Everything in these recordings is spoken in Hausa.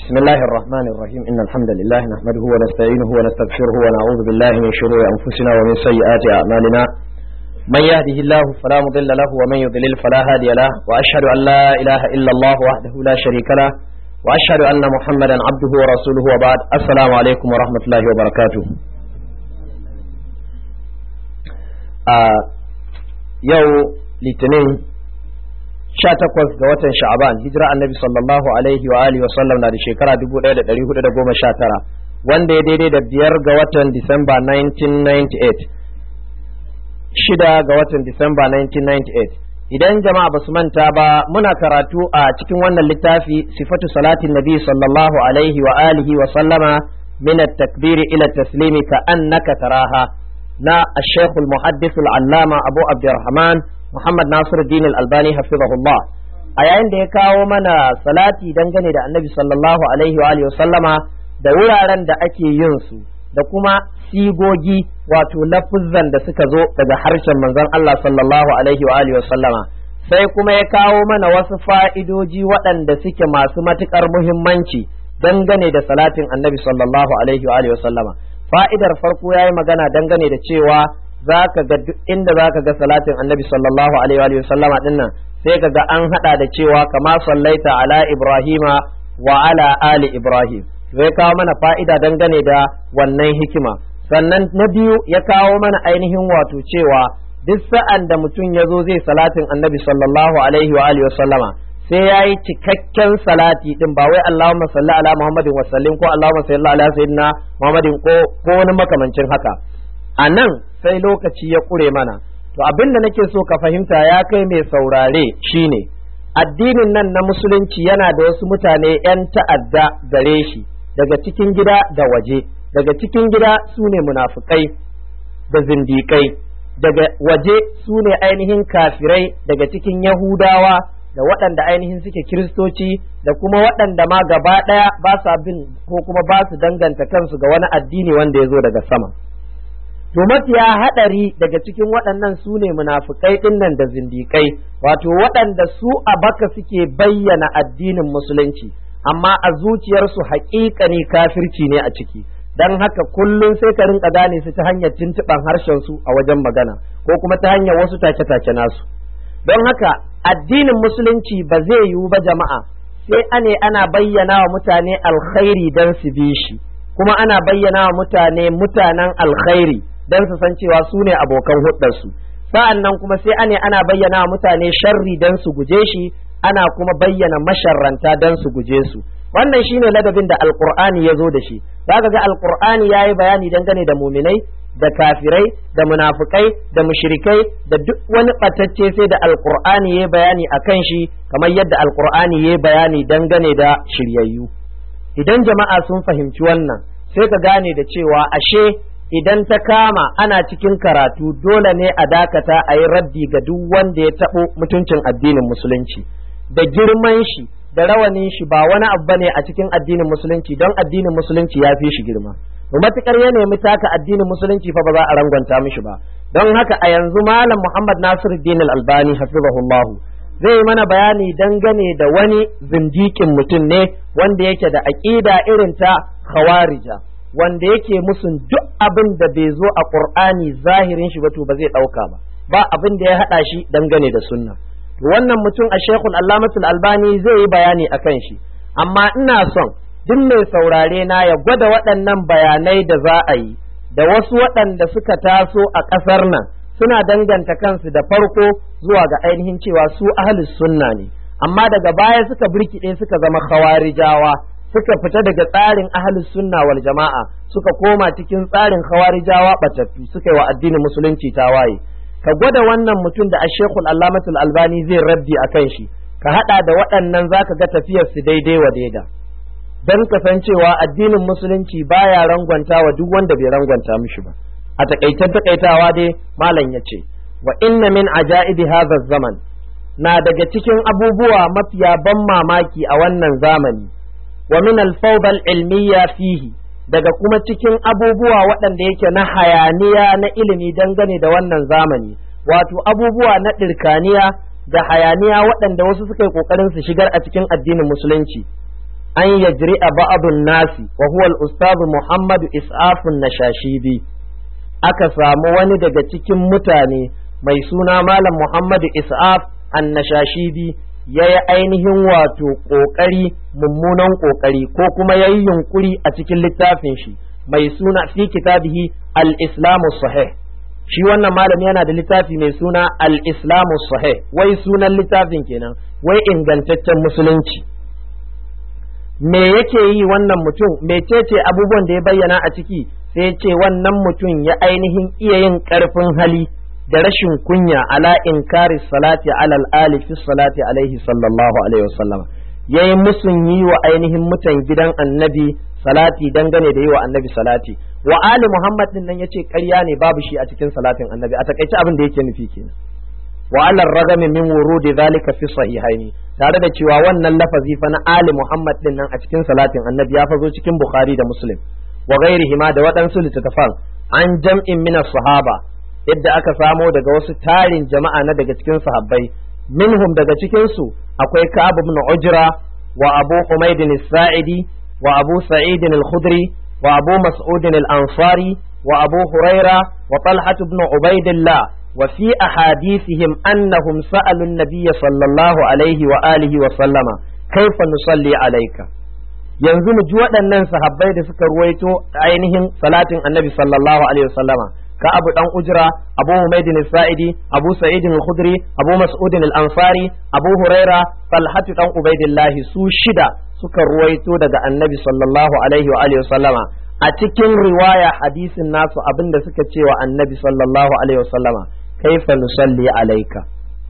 بسم الله الرحمن الرحيم إن الحمد لله نحمده ونستعينه ونستغفره ونعوذ بالله من شرور أنفسنا ومن سيئات أعمالنا من يهده الله فلا مضل له ومن يضلل فلا هادي له وأشهد أن لا إله إلا الله وحده لا شريك له وأشهد أن محمدا عبده ورسوله وبعد السلام عليكم ورحمة الله وبركاته آه يو litinin sha takwas ga watan sha'aban hijira annabi sallallahu alaihi wa alihi wa sallam na da shekara dubu ɗaya da ɗari hudu da goma sha tara wanda ya daidai da biyar ga watan disamba 1998 shida ga watan disamba 1998 idan jama'a ba su manta ba muna karatu a cikin wannan littafi sifatu salatin nabi sallallahu alaihi wa alihi wa sallama min at-takbiri ila taslimi ka annaka taraha na الشيخ المحدث العلامة أبو عبد الرحمن Muhammad Nasiru Dinil Albani hafizahullah a yayin da ya kawo mana salati dangane da Annabi sallallahu alaihi wa sallama da wuraren da ake yin su da kuma sigogi wato lafuzzan da suka zo daga harshen manzon Allah sallallahu alaihi wa sallama sai kuma ya kawo mana wasu fa'idoji waɗanda suke masu matuƙar muhimmanci dangane da salatin Annabi sallallahu alaihi wa sallama fa'idar farko ya yi magana dangane da cewa za ka ga duk inda za ka ga salatin annabi sallallahu alaihi wa sallama din nan sai ka ga an hada da cewa kama sallaita ala ibrahima wa ala ali ibrahim zai kawo mana fa'ida dangane da wannan hikima sannan na biyu ya kawo mana ainihin wato cewa duk sa'an da mutum ya zo zai salatin annabi sallallahu alaihi wa alihi wa sallama sai ya yi cikakken salati din ba wai Allahumma salli ala Muhammadin wa sallim ko Allahumma salli ala sayyidina Muhammadin ko ko wani makamancin haka a nan sai lokaci ya ƙure mana to abin da nake so ka fahimta ya kai mai saurare shine addinin nan na musulunci yana da wasu mutane 'yan ta'adda gare shi daga cikin gida da waje daga cikin gida su ne munafukai da zindikai daga waje su ne ainihin kafirai daga cikin yahudawa da waɗanda ainihin suke kiristoci da kuma waɗanda ma gaba ɗaya ba sa bin ko kuma ba su danganta kansu ga wani addini wanda ya zo daga sama to mafiya haɗari daga cikin waɗannan su ne munafukai ɗinnan da zindikai wato waɗanda su a baka suke bayyana addinin musulunci amma a zuciyarsu haƙiƙani kafirci ne a ciki dan haka kullum sai ka rinka gane su ta hanyar tuntuɓan harshen su a wajen magana ko kuma ta hanyar wasu take-take nasu don haka addinin musulunci ba zai yiwu ba jama'a sai ane ana bayyana wa mutane alkhairi dan su bi shi kuma ana bayyana wa mutane mutanen alkhairi don su san cewa su ne abokan hudarsu sa'an nan kuma sai ane ana bayyana wa mutane sharri don su guje shi ana kuma bayyana masharranta don su guje su wannan shine ladabin da alqur'ani ya zo da shi zaka ga alqur'ani yayi bayani dangane da muminai da kafirai da munafukai da mushrikai da duk wani batacce sai da alqur'ani yayi bayani akan shi kamar yadda alqur'ani yayi bayani dangane da shiryayyu idan jama'a sun fahimci wannan sai ka gane da cewa ashe idan ta kama ana cikin karatu dole ne a dakata a yi raddi ga duk wanda ya taɓo mutuncin addinin musulunci da girman shi da rawanin shi ba wani abu bane a cikin addinin musulunci don addinin musulunci ya fi shi girma matukar ya nemi taka addinin musulunci fa ba za a rangwanta mishi ba don haka a yanzu malam muhammad nasiruddin al-albani hafizahullahu zai yi mana bayani dangane da wani zindikin mutum ne wanda yake da aƙida irin ta khawarija wanda yake musun duk abin da bai zo a qur'ani zahirin shi ba to ba zai ɗauka ba ba abin da ya haɗa shi dangane da sunna to wannan mutum a shekul allamatul albani zai yi bayani akan shi amma ina son duk mai saurare na ya gwada waɗannan bayanai da za a yi da wasu waɗanda suka taso a ƙasar nan suna danganta kansu da farko zuwa ga ainihin cewa su ahlus sunna ne amma daga baya suka birkiɗe suka zama khawarijawa suka fita daga tsarin ahlus sunna wal jama'a suka koma cikin tsarin khawarijawa batattu suka yi wa addinin musulunci tawaye ka gwada wannan mutum da ashekul allamatul albani zai raddi a kan shi ka hada da waɗannan zaka ga tafiyar su daidai wa daida dan kasancewa addinin musulunci baya rangwanta wa duk wanda bai rangwanta mishi ba a takaitan takaitawa dai malam ya ce wa inna min ajaibi hadha zaman na daga cikin abubuwa mafiya ban mamaki a wannan zamani wa min al ilmiya fihi daga kuma cikin abubuwa waɗanda yake na hayaniya na ilimi dangane da wannan zamani wato abubuwa na ɗirkaniya da hayaniya waɗanda wasu suka yi ƙoƙarin su shigar a cikin addinin musulunci an yajri'a ba'dun nasi wa huwa al-ustadh Muhammad Is'af an-Nashashibi aka samu wani daga cikin mutane mai suna malam Muhammad Is'af an-Nashashibi yayi ainihin wato kokari mummunan kokari ko kuma yayi yunkuri a cikin littafin shi mai suna fi kitabihi al-Islamu sahih shi wannan malami yana da littafi mai suna al-islamu sahih wai sunan littafin kenan wai ingantaccen musulunci me yake yi wannan mutum mecece abubuwan da ya bayyana a ciki sai ya ce wannan mutum ya ainihin iya yin karfin hali da rashin kunya ala inkari salati alal ali fi salati alaihi sallallahu alaihi wasallam yayi musun yi wa ainihin mutan gidan annabi salati dangane da yi wa annabi salati wa ali muhammad din nan yace ƙarya ne babu shi a cikin salatin annabi a takaice abin da yake nufi kenan wa ala ragami min wurudi zalika fi sahihaini tare da cewa wannan lafazi fa na ali muhammad din nan a cikin salatin annabi ya fazo cikin bukhari da muslim wa ghairihima da waɗansu littattafan an jam'in min sahaba yadda aka samo daga wasu tarin jama'a na daga cikin sahabbai minhum daga cikin su akwai ka'ab ibn ujra wa abu humayd as-sa'idi وأبو سعيد الخدري وأبو مسعود الأنصاري وأبو هريرة وطلحة بن عبيد الله وفي أحاديثهم أنهم سألوا النبي صلى الله عليه وآله وسلم كيف نصلي عليك yanzu mu ji waɗannan sahabbai da suka ruwaito ainihin salatin annabi sallallahu alaihi wasallama ka abu dan ujra abu humaydin sa'idi abu sa'idin al-khudri abu mas'udin al-ansari abu huraira talhatu dan ubaidillah su shida suka ruwaito daga annabi sallallahu alaihi wa alihi sallama a cikin riwaya hadisin nasu abinda suka ce wa annabi sallallahu alaihi sallama kaifa nusalli alaika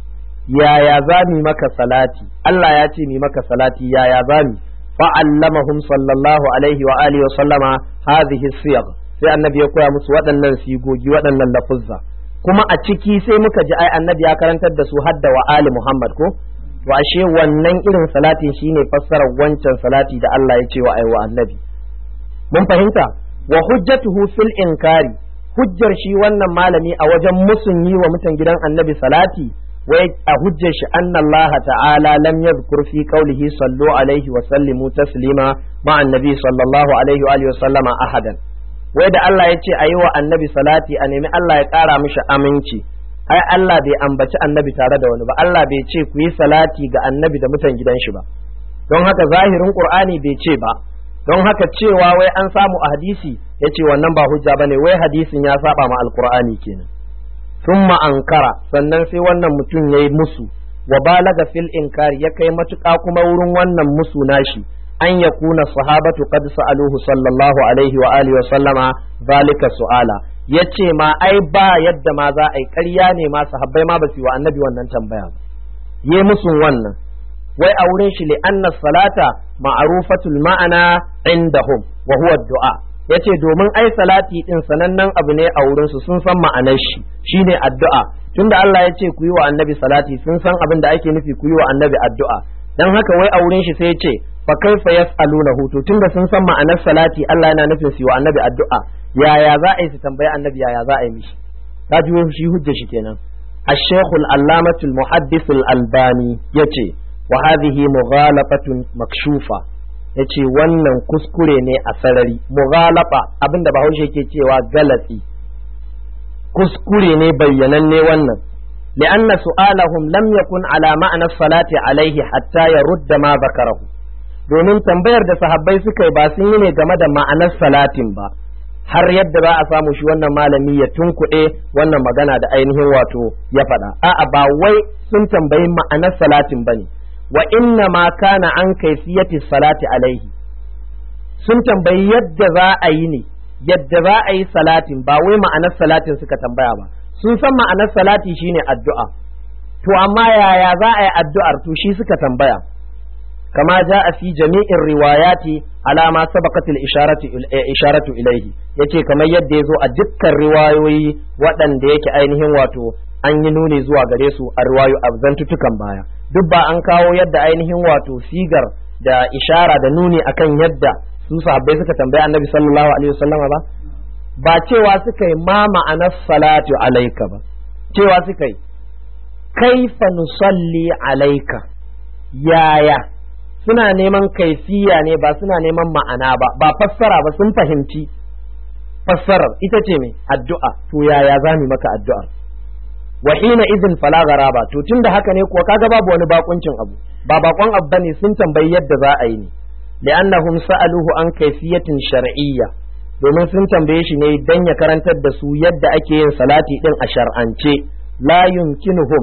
yaya za mu maka salati Allah ya ce mu maka salati yaya za mu fa'allamahum sallallahu alaihi wa alihi sallama hadhihi siyaq sai annabi ya koya musu waɗannan sigogi waɗannan lafuzza kuma a ciki sai muka ji ai annabi ya karantar da su hadda wa ali muhammad ko to ashe wannan irin salatin shine fassarar wancan salati da Allah ya ce wa ai wa annabi mun fahimta wa hujjatuhu fil inkari hujjar shi wannan malami a wajen musun yi wa mutan gidan annabi salati wai a hujjar shi anna Allah ta'ala lam yadhkur fi qawlihi sallu alaihi wa sallimu taslima ma annabi sallallahu alaihi wa alihi wa sallama ahadan wai da Allah ya ce a yi wa annabi salati a nemi Allah ya ƙara mishi aminci ai Allah bai ambaci annabi tare da wani ba Allah bai ce ku yi salati ga annabi da mutan gidan shi ba don haka zahirin qur'ani bai ce ba don haka cewa wai an samu a hadisi ya ce wannan ba hujja bane wai hadisin ya saba ma alqur'ani kenan thumma ankara sannan sai wannan mutum yayi musu wa balaga fil inkari ya kai matuƙa kuma wurin wannan musu nashi an yakuna sahabatu qad sa'aluhu sallallahu alaihi wa alihi wa sallama zalika su'ala yace ma ai ba yadda ma za a yi ƙarya ne ma sahabbai ma ba su wa annabi wannan tambaya ba yi musun wannan wai a wurin shi li'anna salata ma'rufatul ma'ana indahum wa huwa du'a yace domin ai salati din sanannen abu ne a wurin su sun san ma'anar shi shine addu'a tunda Allah ya ce ku yi wa annabi salati sun san abin da ake nufi ku yi wa annabi addu'a dan haka wai a wurin shi sai ya ce fa kaifa yas'alunahu to tunda sun san ma'anar salati Allah yana nufin su yi wa annabi addu'a yaya za a yi su tambayi annabi yaya za a yi mishi ka ji shi hujja shi kenan الشيخ العلامة المحدث الألباني يتي وهذه مغالطة مكشوفة yace wannan kuskure ne a sarari mughalaba abinda bahaushe ke cewa galatsi kuskure ne bayyananne wannan li'anna su'alahum lam yakun ala ma'ana salati alaihi hatta yarudda ma zakarahu domin tambayar da sahabbai suka yi ba sun yi ne game da ma'anar salatin ba har yadda za a samu shi wannan malami ya tunkuɗe wannan magana da ainihin wato ya faɗa a'a ba wai sun tambayi ma'anar salatin bane wa inna ma kana an kaifiyati salati alaihi sun tambayi yadda za a yi ne yadda za a yi salatin ba wai ma'anar salatin suka tambaya ba sun san ma'anar salati shine addu'a to amma yaya za a yi addu'ar to shi suka tambaya kama ja a fi jami'in riwayati alama sabaqatil isharatu isharatu ilaihi yace kamar yadda ya zo a dukkan riwayoyi waɗanda yake ainihin wato an yi nuni zuwa gare su a riwayo a zantutukan baya duk ba an kawo yadda ainihin wato sigar da ishara da nuni akan yadda su sahabbai suka tambayi annabi sallallahu alaihi wasallama ba ba cewa suka yi ma ma'anar salatu alaika ba cewa suka yi kaifa nusalli alaika yaya suna neman kaifiya ne ba suna neman ma'ana ba ba fassara ba sun fahimci fassarar ita ce mai addu'a to yaya za mu maka addu'ar wa hina idin fala garaba to tunda haka ne kuwa kaga babu wani bakuncin abu ba bakon abu bane sun tambayi yadda za a yi ne li'annahum sa'aluhu an kaifiyatin shar'iyya domin sun tambaye shi ne dan ya karantar da su yadda ake yin salati din a shar'ance la yumkinuhum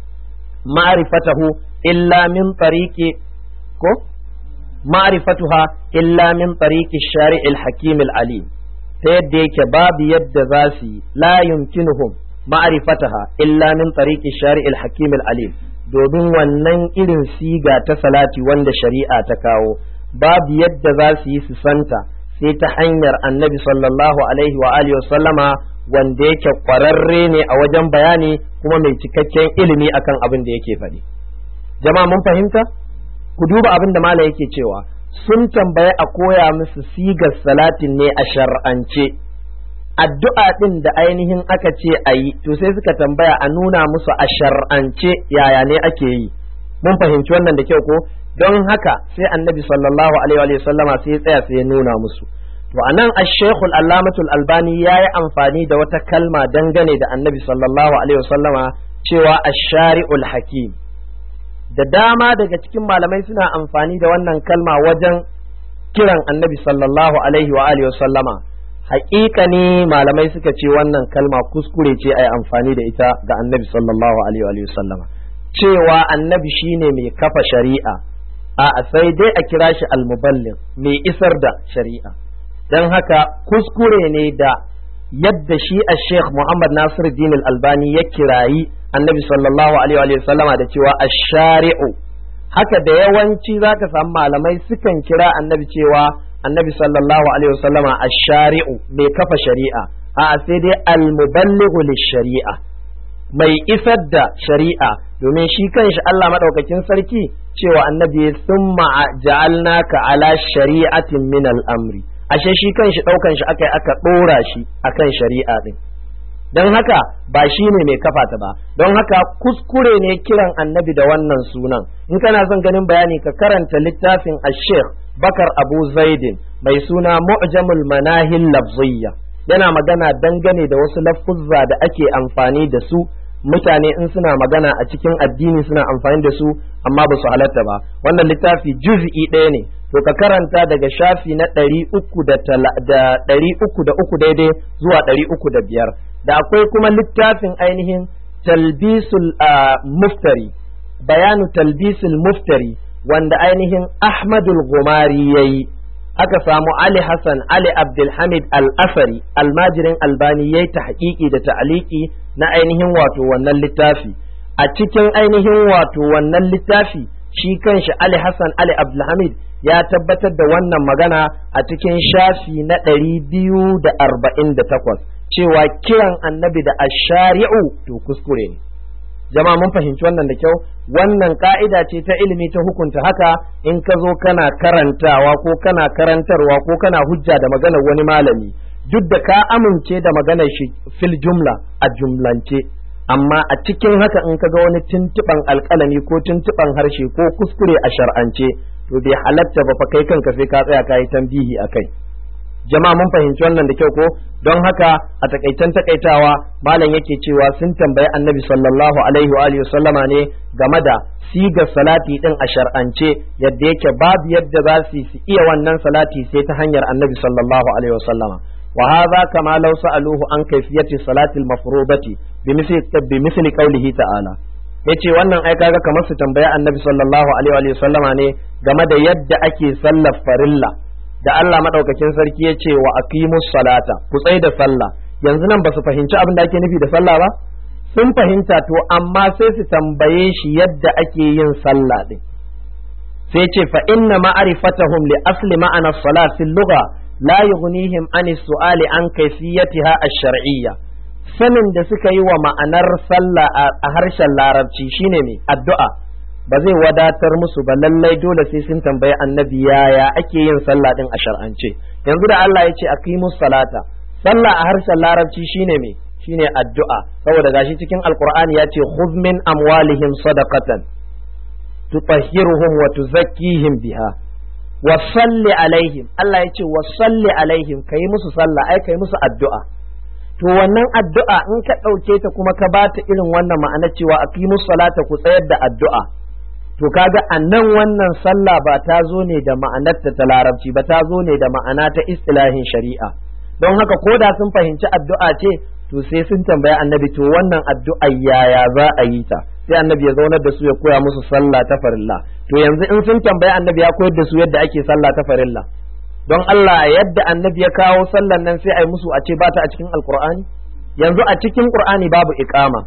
ma'rifatahu illa min tariqi ko ma'rifatuha illa min tariqi shari'il hakim alim ta yadda yake babu yadda za su yi la yumkinuhum ma'rifataha illa min tariqi shari'il hakim alim domin wannan irin siga ta salati wanda shari'a ta kawo babu yadda za su yi su santa sai ta hanyar annabi sallallahu alaihi wa alihi sallama wanda yake kwararre ne a wajen bayani kuma mai cikakken ilimi akan abin da yake faɗi jama'a mun fahimta ku duba abin da malam yake cewa sun tambaye a koya musu sigar salatin ne a shar'ance addu'a ɗin da ainihin aka ce a yi to sai suka tambaya a nuna musu a shar'ance yaya ne ake yi mun fahimci wannan da kyau ko don haka sai annabi sallallahu alaihi wa sallama sai ya tsaya sai ya nuna musu to anan ash-shaykhul allamatul albani yayi amfani da wata kalma dangane da annabi sallallahu alaihi wa sallama cewa ash-shari'ul hakim da dama daga cikin malamai suna amfani da wannan kalma wajen kiran annabi sallallahu alaihi wa alihi wa sallama haƙiƙa ne malamai suka ce wannan kalma kuskure ce a yi amfani da ita ga annabi sallallahu alaihi wa sallama cewa annabi shine mai kafa shari'a a sai dai a kira shi almuballin mai isar da shari'a don haka kuskure ne da yadda shi a sheikh muhammad nasir din albani ya kirayi annabi sallallahu alaihi wa sallama da cewa ash-shari'u haka da yawanci zaka samu malamai sukan kira annabi cewa annabi sallallahu alaihi wa sallama ash-shari'u mai kafa shari'a a sai dai al-muballighu lish-shari'a mai isar da shari'a domin shi kanshi Allah madaukakin sarki cewa annabi summa ja'alnaka ala shari'atin min al-amri ashe shi kanshi daukan shi akai aka dora shi akan shari'a din don haka ba shi ne mai kafa ta ba don haka kuskure ne kiran annabi da wannan sunan in kana son ganin bayani ka karanta littafin ash-sheikh bakar abu zaidin mai suna mu'jamul manahil lafziyya yana magana dangane da wasu lafuzza da ake amfani da su mutane in suna magana a cikin addini suna amfani da su amma ba su halatta ba wannan littafi juz'i ɗaya ne to ka karanta daga shafi na ɗari uku da ɗari uku da uku daidai zuwa ɗari uku da biyar da akwai kuma littafin ainihin talbisul muftari bayanu talbisul muftari wanda ainihin ahmadul gumari ya yi aka samu Ali Hassan Ali Abdulhamid Al-Asari almajirin albani ya yi tahqiqi da ta'aliki na ainihin wato wannan littafi a cikin ainihin wato wannan littafi shi kanshi Ali Hassan Ali Abdulhamid ya tabbatar da wannan magana a cikin shafi na ɗari biyu da arba'in da takwas cewa kiran annabi da ashari'u to kuskure ne jama'a mun fahimci wannan da kyau wannan ka'ida ce ta ilimi ta hukunta haka in ka zo kana karantawa ko kana karantarwa ko kana hujja da maganar wani malami duk da ka amince da maganar shi fil jumla a jumlance amma a cikin haka in ka ga wani tuntuɓan alƙalami ko tuntuɓan harshe ko kuskure a shar'ance to bai halatta ba fa kai kanka sai ka tsaya ka yi tambihi a kai jama'a mun fahimci wannan da kyau ko don haka a takaitan takaitawa malam yake cewa sun tambayi annabi sallallahu alaihi wa alihi sallama ne game da sigar salati din a shar'ance yadda yake babu yadda za su iya wannan salati sai ta hanyar annabi sallallahu alaihi wa sallama wa hadha kama law sa'aluhu an kayfiyati salati al-mafrudati bimithli bimithli qawlihi ta'ala yace wannan ai kaga kamar su tambaya annabi sallallahu alaihi wa sallama ne game da yadda ake sallar farilla da Allah madaukakin sarki ya ce wa aqimus salata ku tsai da sallah yanzu nan ba su fahimci abin da ake nufi da sallah ba sun fahimta to amma sai su tambaye shi yadda ake yin sallah din sai ce fa inna ma'rifatahum li asli ma'ana salat fil lugha la yughnihim an su'ali an kayfiyatiha ash-shar'iyya sanin da suka yi wa ma'anar sallah a harshen larabci shine me addu'a ba zai wadatar musu ba lallai dole sai sun tambayi annabi yaya ake yin sallah din a shar'ance yanzu da Allah ya ce aqimus salata sallah a harshen larabci shine me shine addu'a saboda gashi cikin alqur'ani ya ce khudh min amwalihim sadaqatan tutahhiruhum wa tuzakkihim biha wa salli alaihim Allah ya ce wa salli alaihim kai musu sallah ai kai musu addu'a to wannan addu'a in ka ɗauke ta kuma ka bata irin wannan ma'ana cewa aqimus salata ku tsayar da addu'a to kaga annan wannan sallah ba ta zo ne da ma'anarta ta larabci ba ta zo ne da ma'ana ta istilahin shari'a don haka ko da sun fahimci addu'a ce to sai sun tambaya annabi to wannan addu'a yaya za a yi ta sai annabi ya zaunar da su ya koya musu sallah ta farilla to yanzu in sun tambaya annabi ya koyar da su yadda ake sallah ta farilla don Allah yadda annabi ya kawo sallan nan sai a yi musu a ce ba ta a cikin alkur'ani yanzu a cikin qur'ani babu iqama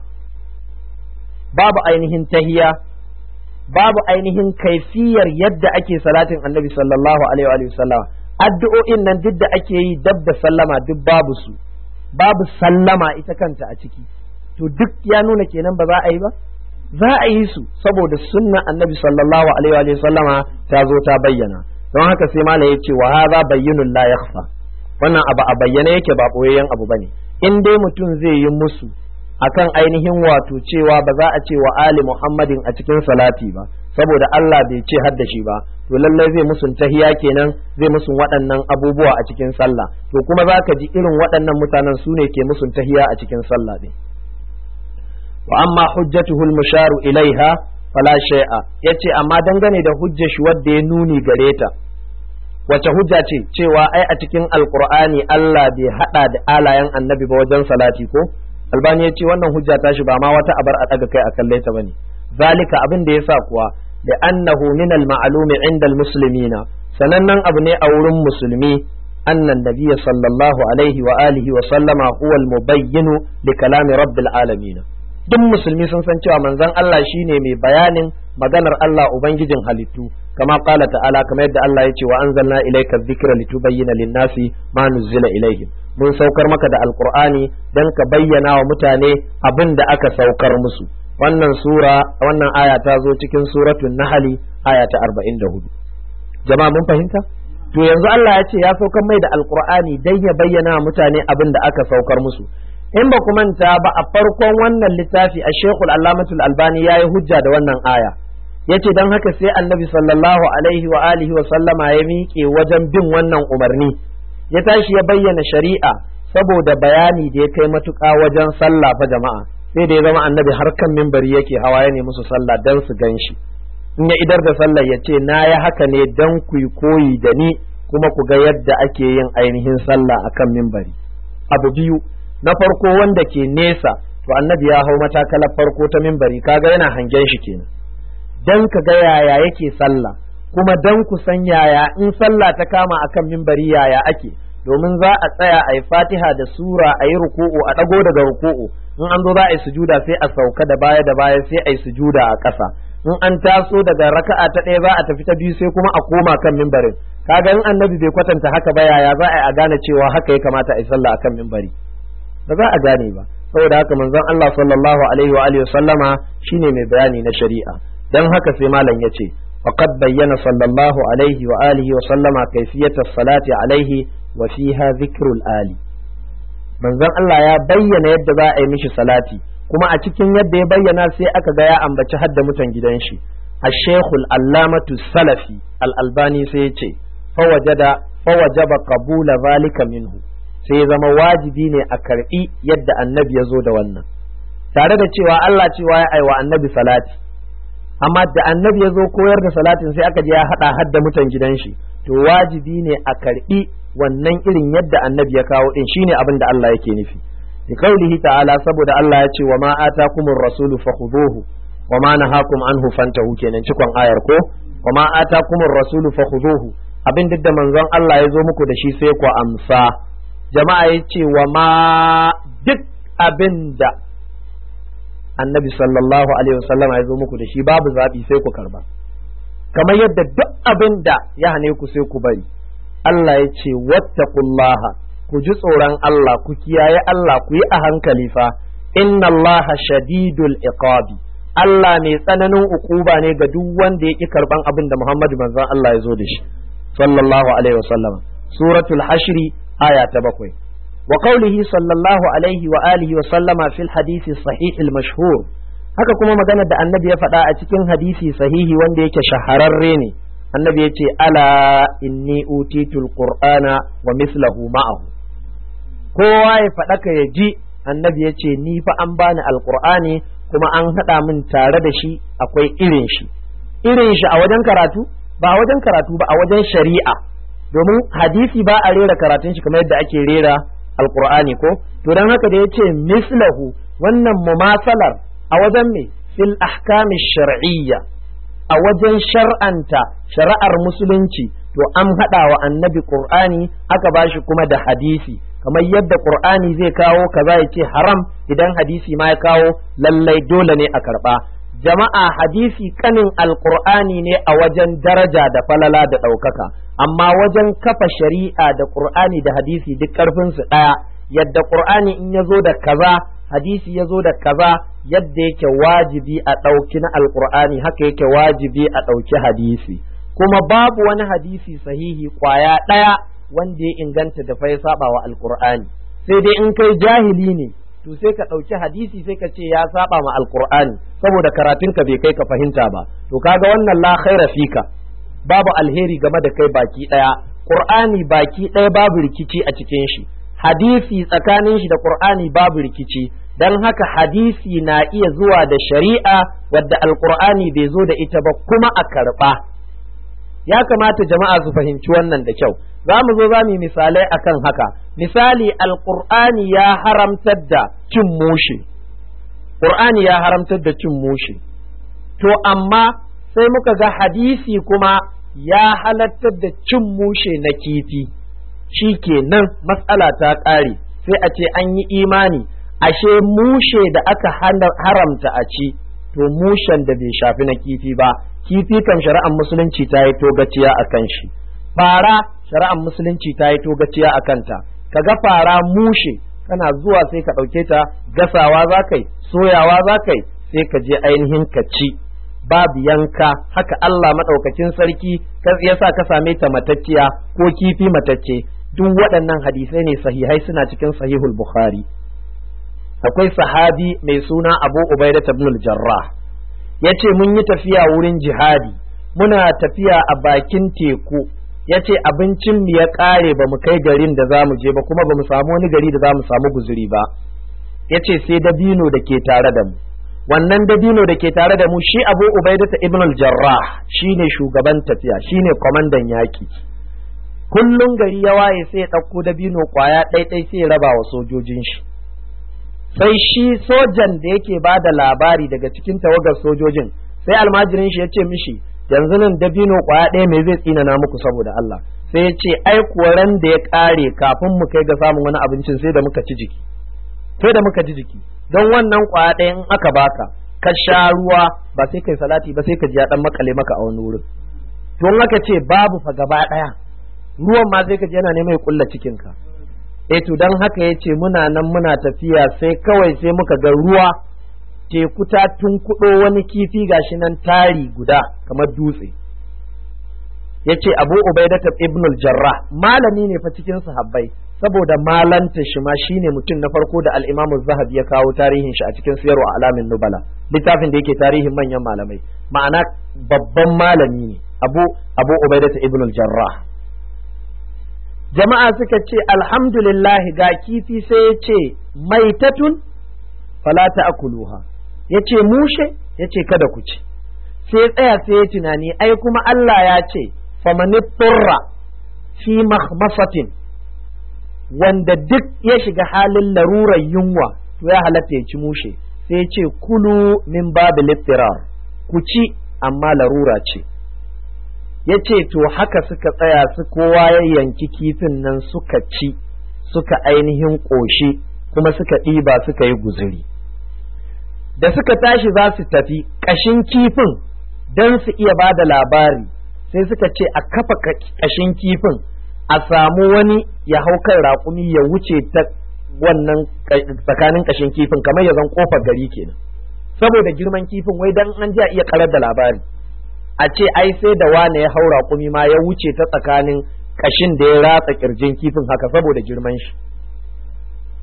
babu ainihin tahiya babu ainihin kaifiyar yadda ake salatin annabi sallallahu alaihi wa sallam addu'o'in nan duk da ake yi dab da sallama duk babu su babu sallama ita kanta a ciki to duk ya nuna kenan ba za a yi ba za a yi su saboda sunna annabi sallallahu alaihi wa sallama ta zo ta bayyana don haka sai mala ya ce wa hadha bayyinun la yakhfa wannan abu a bayyane yake ba boyayyen abu bane in dai mutum zai yi musu akan ainihin wato cewa ba za a ce wa ali muhammadin a cikin salati ba saboda Allah bai ce hadda shi ba to lallai zai musun tahiya kenan zai musun waɗannan abubuwa a cikin sallah to kuma za ka ji irin waɗannan mutanen su ne ke musun tahiya a cikin sallah ɗin wa amma hujjatuhu al-musharu ilaiha fala shay'a yace amma dangane da hujjar shi wadda ya nuni gare ta wace hujja ce cewa ai a cikin alqur'ani Allah bai hada da alayen annabi ba wajen salati ko albani ya ce wannan hujja ta shi ba ma wata abar a daga kai a kalle ta bane zalika abin da yasa kuwa da annahu min al-ma'lumi inda al-muslimina sanannen abu ne a wurin musulmi annan nabiyya sallallahu alaihi wa alihi wa sallama huwa al-mubayyinu li kalami rabbil alamin duk musulmi sun san cewa manzon Allah shine mai bayanin maganar Allah ubangijin halittu kama qala ta'ala kamar yadda Allah ya ce wa anzalna ilayka dhikra litubayyana lin-nasi ma nuzila ilaihim mun saukar maka da alqur'ani dan ka bayyana wa mutane abin da aka saukar musu wannan sura wannan aya ta zo cikin suratul nahli aya ta 44 jama'a mun fahimta to yanzu Allah ya ce ya saukar mai da alqur'ani dan ya bayyana wa mutane abin da aka saukar musu in ba ku manta ba a farkon wannan littafi a shekul allamatul albani ya yi hujja da wannan aya ya ce don haka sai annabi sallallahu alaihi wa alihi wa sallama ya miƙe wajen bin wannan umarni ya tashi ya bayyana shari'a saboda bayani da ya kai matuƙa wajen sallah fa jama'a sai da ya zama annabi har kan mimbari yake hawa ya musu sallah don su gan shi in ya idar da sallah ya ce na ya haka ne don ku yi koyi da ni kuma ku ga yadda ake yin ainihin sallah akan mimbari abu biyu na farko wanda ke nesa to annabi ya hau matakalar farko ta mimbari kaga yana hangen shi kenan dan ka ga yaya yake sallah kuma dan ku san yaya in sallah ta kama akan mimbari yaya ake domin za a tsaya a yi fatiha da sura a yi ruku'u a ɗago daga ruku'u in an zo za a yi sujuda sai a sauka da baya da baya sai a yi sujuda a ƙasa in an taso daga raka'a ta ɗaya za a tafi ta biyu sai kuma a koma kan mimbarin kaga in annabi bai kwatanta haka ba yaya za a yi a gane cewa haka ya kamata a yi sallah akan mimbari ba za a gane ba saboda haka manzon Allah sallallahu alaihi wa alihi sallama shine mai bayani na shari'a dan haka sai malam yace faqad bayyana sallallahu alaihi wa alihi wa sallama kayfiyata salati alaihi wa fiha dhikrul ali manzon Allah ya bayyana yadda za a yi mishi salati kuma a cikin yadda ya bayyana sai aka ga ya ambaci hadda mutan gidan shi الشيخ العلامة السلفي الألباني سيتي فوجد فوجب قبول ذلك منه sai zama wajibi ne a karɓi yadda annabi ya zo da wannan tare da cewa Allah cewa ya aiwa annabi salati amma da annabi ya zo koyar da salatin sai aka je ya haɗa hadda mutan gidan shi to wajibi ne a karɓi wannan irin yadda annabi ya kawo din shine abin da Allah yake nufi bi qaulihi ta'ala saboda Allah ya ce wa ma atakumur rasulu fakhuduhu wa ma nahakum anhu fantahu kenan cikon ayar ko wa ma atakumur rasulu fakhuduhu abin duk da manzon Allah ya zo muku da shi sai ku amsa jama'a ya ce wa ma duk abin da annabi sallallahu alaihi wasallam ya zo muku da shi babu zaɓi sai ku karba kamar yadda duk abin da ya hane ku sai ku bari Allah ya ce wattaqullaha ku ji tsoron Allah ku kiyaye Allah ku yi a hankali fa inna Allah shadidul iqabi Allah mai tsananin ukuba ne ga duk wanda ya ki karban abin da Muhammadu manzon Allah ya zo da shi sallallahu alaihi wasallam suratul hashri aya ta bakwai wa qawlihi sallallahu alaihi wa alihi wa sallama fil hadisi sahih al mashhur haka kuma maganar da annabi ya faɗa a cikin hadisi sahihi wanda yake shahararre ne annabi ya ce ala inni utitul qur'ana wa mislahu ma'ahu kowa ya faɗa ka ya ji annabi ya ce ni fa an bani alqur'ani kuma an haɗa min tare da shi akwai irin shi irin shi a wajen karatu ba a wajen karatu ba a wajen shari'a domin hadisi ba a rera karatun shi kamar yadda ake rera alqur'ani ko to dan haka da ya ce mislahu wannan mumasalar a wajen me fil ahkami shar'iyya a wajen shar'anta shari'ar musulunci to an haɗa wa annabi qur'ani aka bashi kuma da hadisi kamar yadda qur'ani zai kawo kaza ya ce haram idan hadisi ma ya kawo lallai dole ne a karɓa jama'a hadisi kanin alqur'ani ne a wajen daraja da falala da ɗaukaka amma wajen kafa shari'a da qur'ani da hadisi duk ƙarfinsu ɗaya yadda qur'ani in ya zo da kaza hadisi ya zo da kaza yadda yake wajibi a ɗauki na alƙur'ani haka yake wajibi a ɗauki hadisi kuma babu wani hadisi sahihi ƙwaya ɗaya wanda ya inganta da fa ya saba wa alƙur'ani sai dai in kai jahili ne to sai ka ɗauki hadisi sai ka ce ya saba ma alƙur'ani saboda karatun ka bai kai ka fahimta ba to kaga wannan la khaira fika babu alheri game da kai baki ɗaya ƙur'ani baki ɗaya babu rikici a cikin shi hadisi tsakanin shi da Qur'ani babu rikici dan haka hadisi na iya zuwa da shari'a wadda alqur'ani bai zo da ita ba kuma a karba ya kamata jama'a su fahimci wannan da kyau za mu zo za mu yi misalai akan haka misali alqur'ani ya haramtar da cin mushe qur'ani ya haramtar da cin mushe to amma sai muka ga hadisi kuma ya halattar da cin mushe na kifi shi kenan matsala ta ƙare sai a ce an yi imani ashe mushe da aka haramta a ci to mushen da bai shafi na kifi ba kifi kan shari'ar musulunci ta yi togaciya a kan shi fara shari'ar musulunci ta yi togaciya a kanta kaga fara mushe kana zuwa sai ka ɗauke ta gasawa za kai soyawa za kai sai ka je ainihin ka ci babu yanka haka Allah maɗaukakin sarki ya sa ka same ta matacciya ko kifi matacce duk waɗannan hadisai ne sahihai suna cikin sahihul bukhari akwai sahabi mai suna abu ubaida ibn al-jarrah ya ce mun yi tafiya wurin jihadi muna tafiya a bakin teku ya ce abincin mu ya ƙare ba mu kai garin da za mu je ba kuma ba mu samu wani gari da za mu samu guzuri ba ya ce sai dabino da ke tare da mu wannan dabino da ke tare da mu shi abu ubaidata ibn al-jarrah shine shugaban tafiya shine kwamandan yaki kullum gari ya waye sai ya ɗauko dabino kwaya ɗaiɗai sai ya raba wa sojojin shi sai shi sojan da yake ba da labari daga cikin tawagar sojojin sai almajirin shi ya ce mishi yanzu nan dabino kwaya ɗaya me zai tsinana muku saboda Allah sai ya ce ai kuwa ran da ya ƙare kafin mu kai ga samun wani abincin sai da muka ci jiki sai da muka ji jiki don wannan kwaya ɗaya in aka baka ka sha ruwa ba sai kai salati ba sai ka ji ya dan makale maka a wani wurin don haka ce babu fa gaba ɗaya ruwan ma sai ka ji yana neman ya kulla cikin ka eh to dan haka yace muna nan muna tafiya sai kawai sai muka ga ruwa teku ta tunkuɗo wani kifi gashi nan tari guda kamar dutse yace Abu Ubaidah ibn al-Jarrah malami ne fa cikin sahabbai saboda malanta shi ma shine mutum na farko da al-Imam zahabi ya kawo tarihin shi a cikin siyarwa alamin nubala littafin da yake tarihin manyan malamai ma'ana babban malami ne Abu Abu Ubaidah ibn al-Jarrah jama'a suka ce alhamdulillah ga kifi sai ya ce maitatun fala ta'kuluha yace mushe yace kada ku ci sai tsaya sai ya tunani ai kuma Allah ya ce famani turra fi mahmasatin wanda duk ya shiga halin larurar yunwa to ya halatta ya ci mushe sai ce kulu min babu littirar ku ci amma larura ce ya ce to haka suka tsaya su kowa ya yanki kifin nan suka ci suka ainihin ƙoshi kuma suka ɗiba suka yi guzuri da suka tashi za su tafi ƙashin kifin don su iya ba da labari sai suka ce a kafa ƙashin kifin a samu wani ya hau kan raƙumi ya wuce ta wannan tsakanin ƙashin kifin kamar ya zan ƙofar gari kenan saboda girman kifin wai dan an ji a iya karar da labari a ce ai sai da wane ya hau raƙumi ma ya wuce ta tsakanin ƙashin da ya ratsa ƙirjin kifin haka saboda girman shi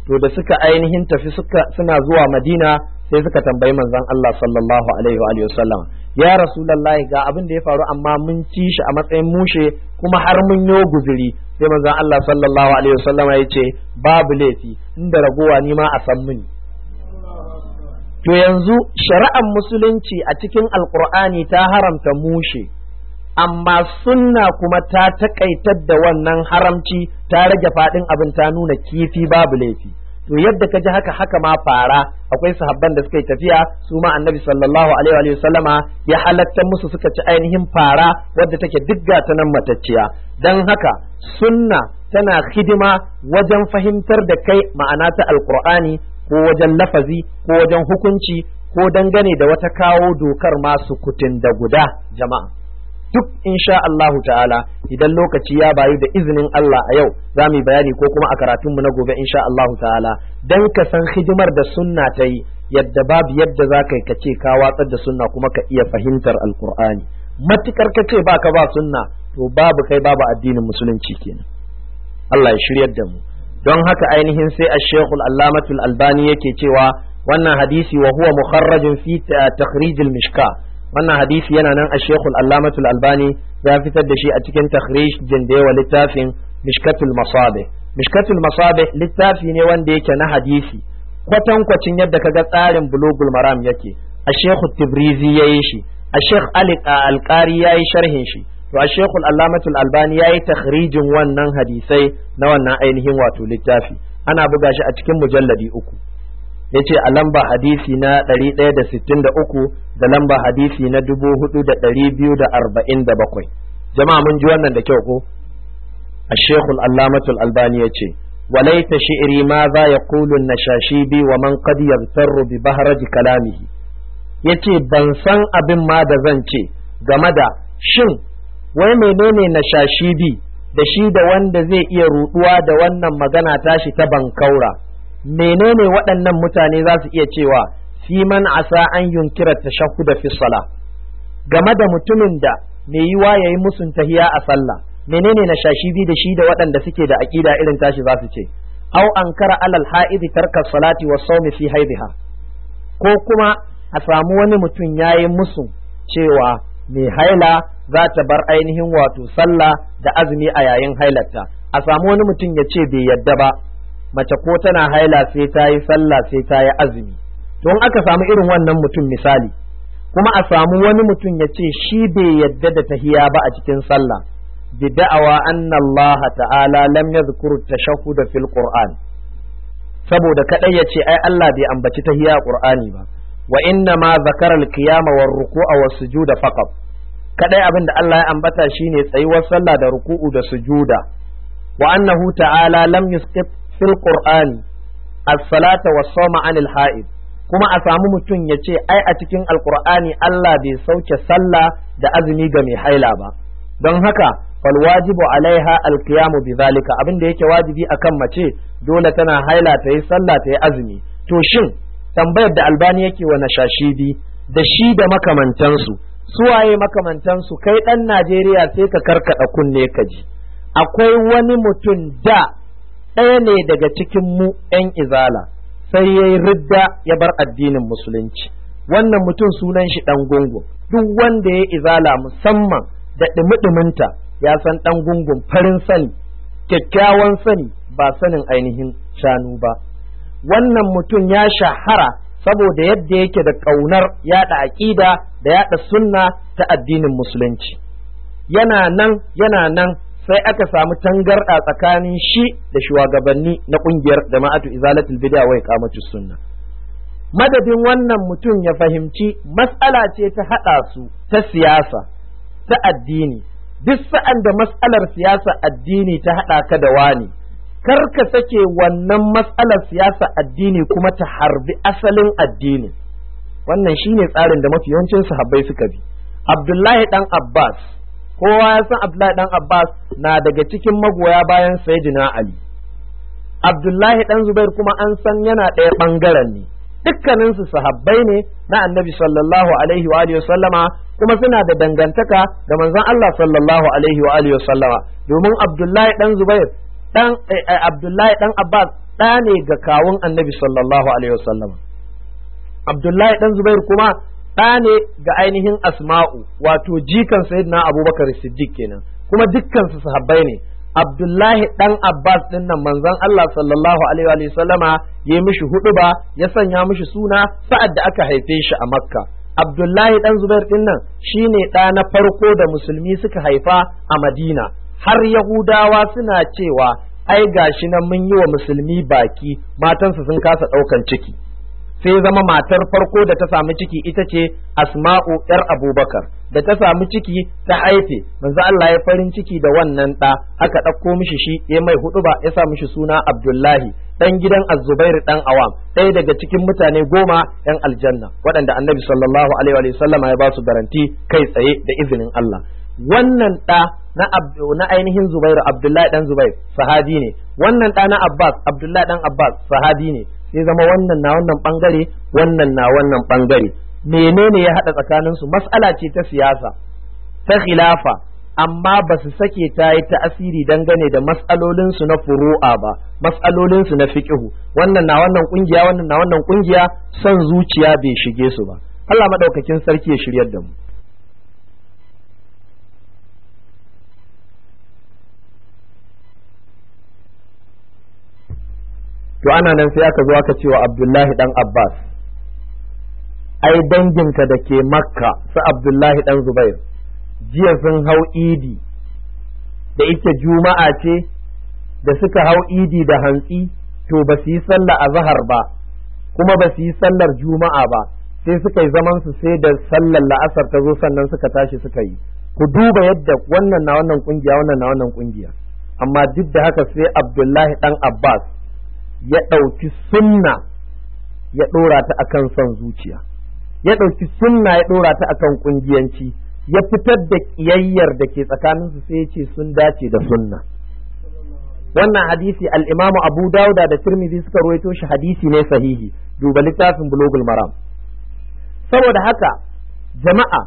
to da suka ainihin tafi suka suna zuwa madina sai suka tambayi manzon Allah sallallahu alaihi wa alihi wasallam ya rasulullahi ga abin da ya faru amma mun ci shi a matsayin mushe kuma har mun yo guzuri sai manzon Allah sallallahu alaihi wasallam ya ce babu laifi inda ragowa ni ma a san mini to yanzu shari'ar musulunci a cikin alkur'ani ta haramta mushe amma sunna kuma ta takaitar da wannan haramci ta rage faɗin abin ta nuna kifi babu laifi to yadda ka ji haka haka ma fara akwai sahabban da suka yi tafiya su ma annabi sallallahu alaihi wa sallama ya halatta musu suka ci ainihin fara wadda take digga ta nan matacciya dan haka sunna tana hidima wajen fahimtar da kai ma'ana ta alqur'ani ko wajen lafazi ko wajen hukunci ko dangane da wata kawo dokar masu kutin da guda jama'a duk insha Allahu ta'ala idan lokaci ya bayu da izinin Allah a yau za mu yi bayani ko kuma a karatunmu na gobe insha Allahu ta'ala dan ka san hidimar da sunna ta yi yadda babu yadda za ka yi ka ce ka watsar da sunna kuma ka iya fahimtar alkur'ani matukar ka ce baka ba sunna to babu kai babu addinin musulunci kenan Allah ya shiryar da mu don haka ainihin sai ash-shaykh al-allamatul albani yake cewa wannan hadisi wa huwa mukharrajun fi takhrij al-mishka wannan hadisi yana nan a shekul allamatul albani ya fitar da shi a cikin takhrij jindewa littafin mishkatul masabe mishkatul masabe littafi ne wanda yake na hadisi kwatankwacin yadda kaga tsarin bulugul maram yake a shekul tibrizi ya yi shi a shek alƙari ya yi sharhin shi to a shekul allamatul albani ya yi takhrijin wannan hadisai na wannan ainihin wato littafi ana buga shi a cikin mujalladi uku ya ce a lamba hadisi na 163 da lamba hadisi na 4247 jama'a mun ji wannan da kyau ko a shekul allamatul albani ya ce walaita shi'iri ma za ya kulun na bi wa man qad yaghtarru bi bahraji kalamihi ya ce ban san abin ma da zan ce game da shin wai menene na bi da shi da wanda zai iya ruduwa da wannan magana tashi ta bankaura menene waɗannan mutane za su iya cewa fi man asa an yunkira tashahhuda fi sala game da mutumin da mai yiwa yayi musun tahiya a sallah menene na shashibi da shi da waɗanda suke da aqida irin tashi za su ce au ankara alal ha'idi tarka salati wa sawmi fi haidiha ko kuma a samu wani mutum yayi musu cewa mai haila za ta bar ainihin wato sallah da azumi a yayin hailarta a samu wani mutum ya ce bai yadda ba mace ko tana haila sai ta yi sallah sai ta yi azumi don aka samu irin wannan mutum misali kuma a samu wani mutum ya ce shi bai yadda da tahiya ba a cikin sallah bi da'awa anna Allah ta'ala lam yadhkur tashahhud fil Qur'an saboda kadai ya ce ai Allah bai ambaci tahiya a Qur'ani ba wa inna ma zakara al-qiyama war ruku'a was sujuda faqat kadai abin da Allah ya ambata shine tsayuwar sallah da ruku'u da sujuda wa annahu ta'ala lam yusqit fil qur'ani as-salata was-sawma 'anil ha'id kuma a samu mutum ya ce ai a cikin alqur'ani Allah bai sauke sallah da azumi ga mai haila ba don haka fal wajibu alaiha alqiyamu bidhalika abin da yake wajibi akan mace dole tana haila ta yi sallah ta yi azumi to shin tambayar da albani yake wa nashashibi da shi da makamantansu suwaye makamantansu kai dan Najeriya sai ka karkada kunne ka ji akwai wani mutum da ɗaya ne daga cikin mu 'yan izala sai ya yi ridda ya bar addinin musulunci wannan mutum sunan shi ɗan gungun duk wanda ya izala musamman da ɗumi-ɗuminta ya san ɗan gungun farin sani kyakkyawan sani ba sanin ainihin shanu ba wannan mutum ya shahara saboda yadda yake da ƙaunar yaɗa aƙida da yaɗa sunna ta addinin musulunci yana nan yana nan sai aka samu tangarɗa tsakanin shi da shugabanni na ƙungiyar jama'atu izalatul bid'a wa iqamatus sunna madadin wannan mutum ya fahimci mas'ala ce ta haɗa su ta siyasa ta addini duk sa'an da mas'alar siyasa addini ta haɗa ka da wani kar ka sake wannan mas'alar siyasa addini kuma ta harbi asalin addini wannan shine tsarin da mafi yawancin sahabbai suka bi abdullahi dan abbas kowa ya san abdullahi dan abbas na daga cikin magoya bayan sayyidina ali abdullahi dan zubair kuma an san yana ɗaya ɓangaren ne dukkaninsu sahabbai ne na annabi sallallahu alaihi wa alihi sallama kuma suna da dangantaka da manzon Allah sallallahu alaihi wa alihi sallama domin abdullahi dan zubair dan abdullahi dan abbas ɗa ne ga kawun annabi sallallahu alaihi wasallam abdullahi dan zubair kuma ɗa ne ga ainihin asma'u wato jikan sayyidina abubakar siddiq kenan kuma dukkan su sahabbai ne abdullahi dan abbas din nan manzon allah sallallahu alaihi wa sallama ya mishi huɗuba ya sanya mishi suna sa'ad da aka haife shi a makka abdullahi dan zubair din nan shine ɗa na farko da musulmi suka haifa a madina har yahudawa suna cewa ai gashi nan mun yi wa musulmi baki matansu sun kasa ɗaukan ciki sai zama matar farko da ta samu ciki ita ce asma'u yar abubakar da ta samu ciki ta haife manzo Allah ya farin ciki da wannan ɗa aka ɗauko mishi shi ya mai hudu ba ya sa mishi suna abdullahi dan gidan azubair dan awam ɗaya daga cikin mutane goma yan aljanna waɗanda annabi sallallahu alaihi wa sallama ya ba su garanti kai tsaye da izinin Allah wannan ɗa na na ainihin Zubairu Abdullahi dan Zubair sahabi ne wannan ɗa na Abbas Abdullahi dan Abbas sahabi ne sai zama wannan na wannan bangare wannan na wannan bangare menene ya haɗa tsakanin su mas'ala ce ta siyasa ta khilafa amma ba su sake ta yi ta'asiri dangane da mas'alolin su na furu'a ba mas'alolin su na fiqhu wannan na wannan kungiya wannan na wannan kungiya son zuciya bai shige su ba Allah madaukakin sarki ya shiryar da mu to ana nan sai aka zo aka ce wa Abdullahi dan Abbas ai danginka da ke Makka su Abdullahi dan Zubair jiya sun hau idi da ita juma'a ce da suka hau idi da hantsi to ba su yi sallah azhar ba kuma ba su yi sallar juma'a ba sai suka yi zaman su sai da sallar la'asar ta zo sannan suka tashi suka yi ku duba yadda wannan na wannan kungiya wannan na wannan kungiya amma duk da haka sai Abdullahi dan Abbas ya ɗauki sunna ya ɗora ta akan son zuciya ya ɗauki sunna ya ɗora ta akan ƙungiyanci ya fitar da ƙiyayyar da ke tsakaninsu sai ya ce sun dace da sunna wannan hadisi al'imamu abu dauda da tirmidhi suka ruwaito shi hadisi ne sahihi duba littafin bulogul maram saboda haka jama'a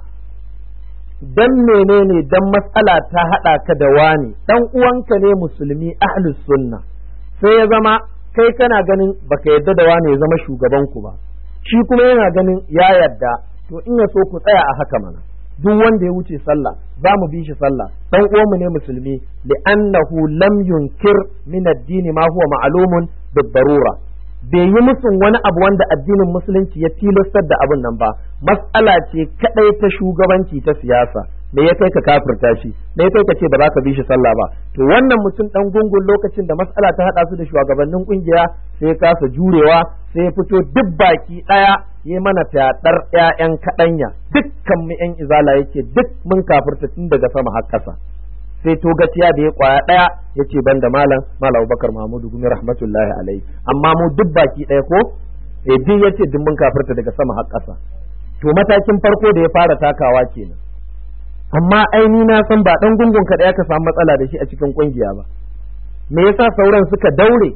dan menene dan matsala ta haɗa ka da wani dan uwanka ne musulmi ahlus sunna sai ya zama kai kana ganin baka yadda da wane ya zama shugaban ku ba shi kuma yana ganin ya yadda to in ya so ku tsaya a haka mana duk wanda ya wuce sallah za mu bi shi sallah dan uwanmu ne musulmi li'annahu lam yunkir min ad-din ma huwa ma'lumun bid-darura bai yi musun wani abu wanda addinin musulunci ya tilastar da abin nan ba mas'ala ce kadai ta shugabanci ta siyasa me ya kai ka kafirta shi me ya kai ka ce ba za ka bi shi sallah ba to wannan mutum dan gungun lokacin da mas'ala ta hada su da shugabannin kungiya sai kasa jurewa sai ya fito duk baki daya ya mana fyaɗar ƴaƴan kaɗanya dukkan mu ƴan izala yake duk mun kafirta tun daga sama har ƙasa sai to gaciya da ya kwaya daya ya ce banda malam malam Abubakar Mahmudu gumi rahmatullahi alaihi amma mu duk baki daya ko eh duk yace duk mun kafirta daga sama har ƙasa to matakin farko da ya fara takawa kenan amma aini na san ba dan gungun ka ya ka samu matsala da shi a cikin kungiya ba me yasa sauran suka daure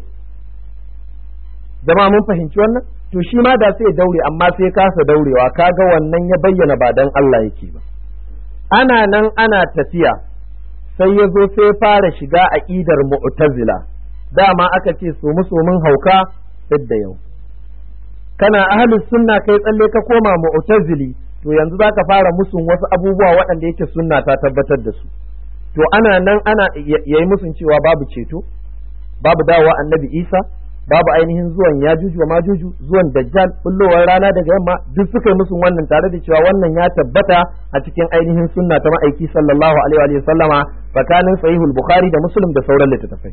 jama'a mun fahimci wannan to shi ma da sai daure amma sai kasa daurewa kaga wannan ya bayyana ba dan Allah yake ba ana nan ana tafiya sai ya zo sai fara shiga aqidar mu'tazila dama aka ce so musomin hauka da yau kana ahlus sunna kai tsalle ka koma mu'tazili to yanzu zaka fara musun wasu abubuwa waɗanda yake sunna ta tabbatar da su to ana nan ana yayi musun cewa babu ceto babu dawowa annabi Isa babu ainihin zuwan yajuju wa majuju zuwan dajjal bullowar rana daga yamma duk suka yi musun wannan tare da cewa wannan ya tabbata a cikin ainihin sunna ta ma'aiki sallallahu alaihi wa sallama tsakanin sahihul bukhari da muslim da sauran littattafai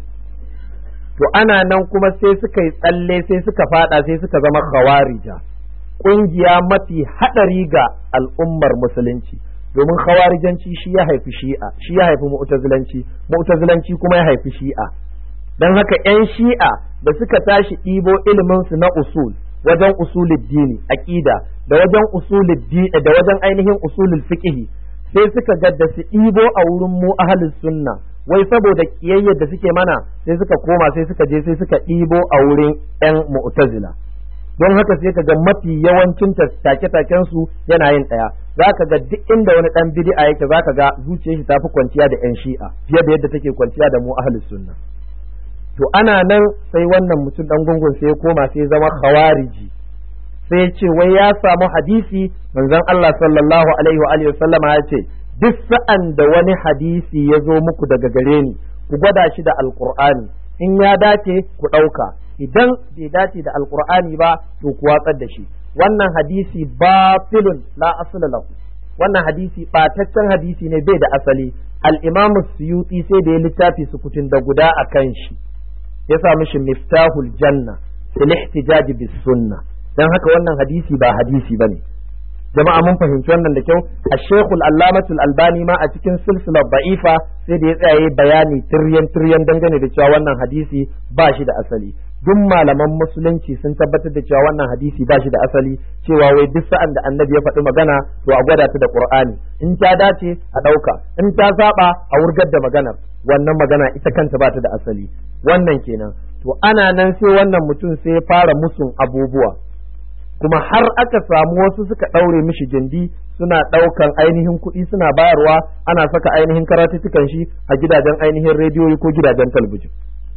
to ana nan kuma sai suka yi tsalle sai suka fada sai suka zama khawarija kungiya mafi hadari ga al'ummar musulunci domin khawarijanci shi ya haifi shi'a shi ya haifi mu'tazilanci mu'tazilanci kuma ya haifi shi'a dan haka yan shi'a da suka tashi ɗibo ilimin su na usul wajen usulul dini aqida da wajen usulul da wajen ainihin usulul fiqh sai suka ga da su ɗibo a wurin mu ahlus sunna wai saboda kiyayyar da suke mana sai suka koma sai suka je sai suka ɗibo a wurin yan mu'tazila don haka sai ka ga mafi yawancin take-taken su yana yin ɗaya za ka ga duk inda wani ɗan bid'a yake za ka ga zuciyar shi tafi kwanciya da yan shi'a fiye da yadda take kwanciya da mu ahlus sunna to ana nan sai wannan mutum dan gungun sai ya koma sai zama khawariji sai ya ce wai ya samu hadisi manzon Allah sallallahu alaihi wa alihi sallama ya ce duk sa'an da wani hadisi ya zo muku daga gare ni ku gwada shi da alqur'ani in ya dace ku ɗauka idan bai dace da alqur'ani ba to ku watsar da shi wannan hadisi batilun la asla lahu wannan hadisi ɓataccen hadisi ne bai da asali al-imam suyuti sai da ya littafi sukutun da guda a kan shi ya sa mishi miftahul janna fil ihtijaj bis sunna dan haka wannan hadisi ba hadisi bane jama'a mun fahimci wannan da kyau a shekul allamatul albani ma a cikin silsilar ba'ifa sai da ya tsaye bayani tiryan tiryan dangane da cewa wannan hadisi ba shi da asali duk malaman musulunci sun tabbatar da cewa wannan hadisi ba shi da asali cewa wai duk sa'an da annabi ya faɗi magana to a gwada ta da qur'ani in ta dace a ɗauka in ta saba a wurgar da maganar wannan magana ita kanta ba ta da asali wannan kenan to ana nan sai wannan mutum sai ya fara musun abubuwa kuma har aka samu wasu suka ɗaure mishi gindi suna ɗaukan ainihin kuɗi suna bayarwa ana saka ainihin karatuttukan shi a gidajen ainihin rediyoyi ko gidajen talabijin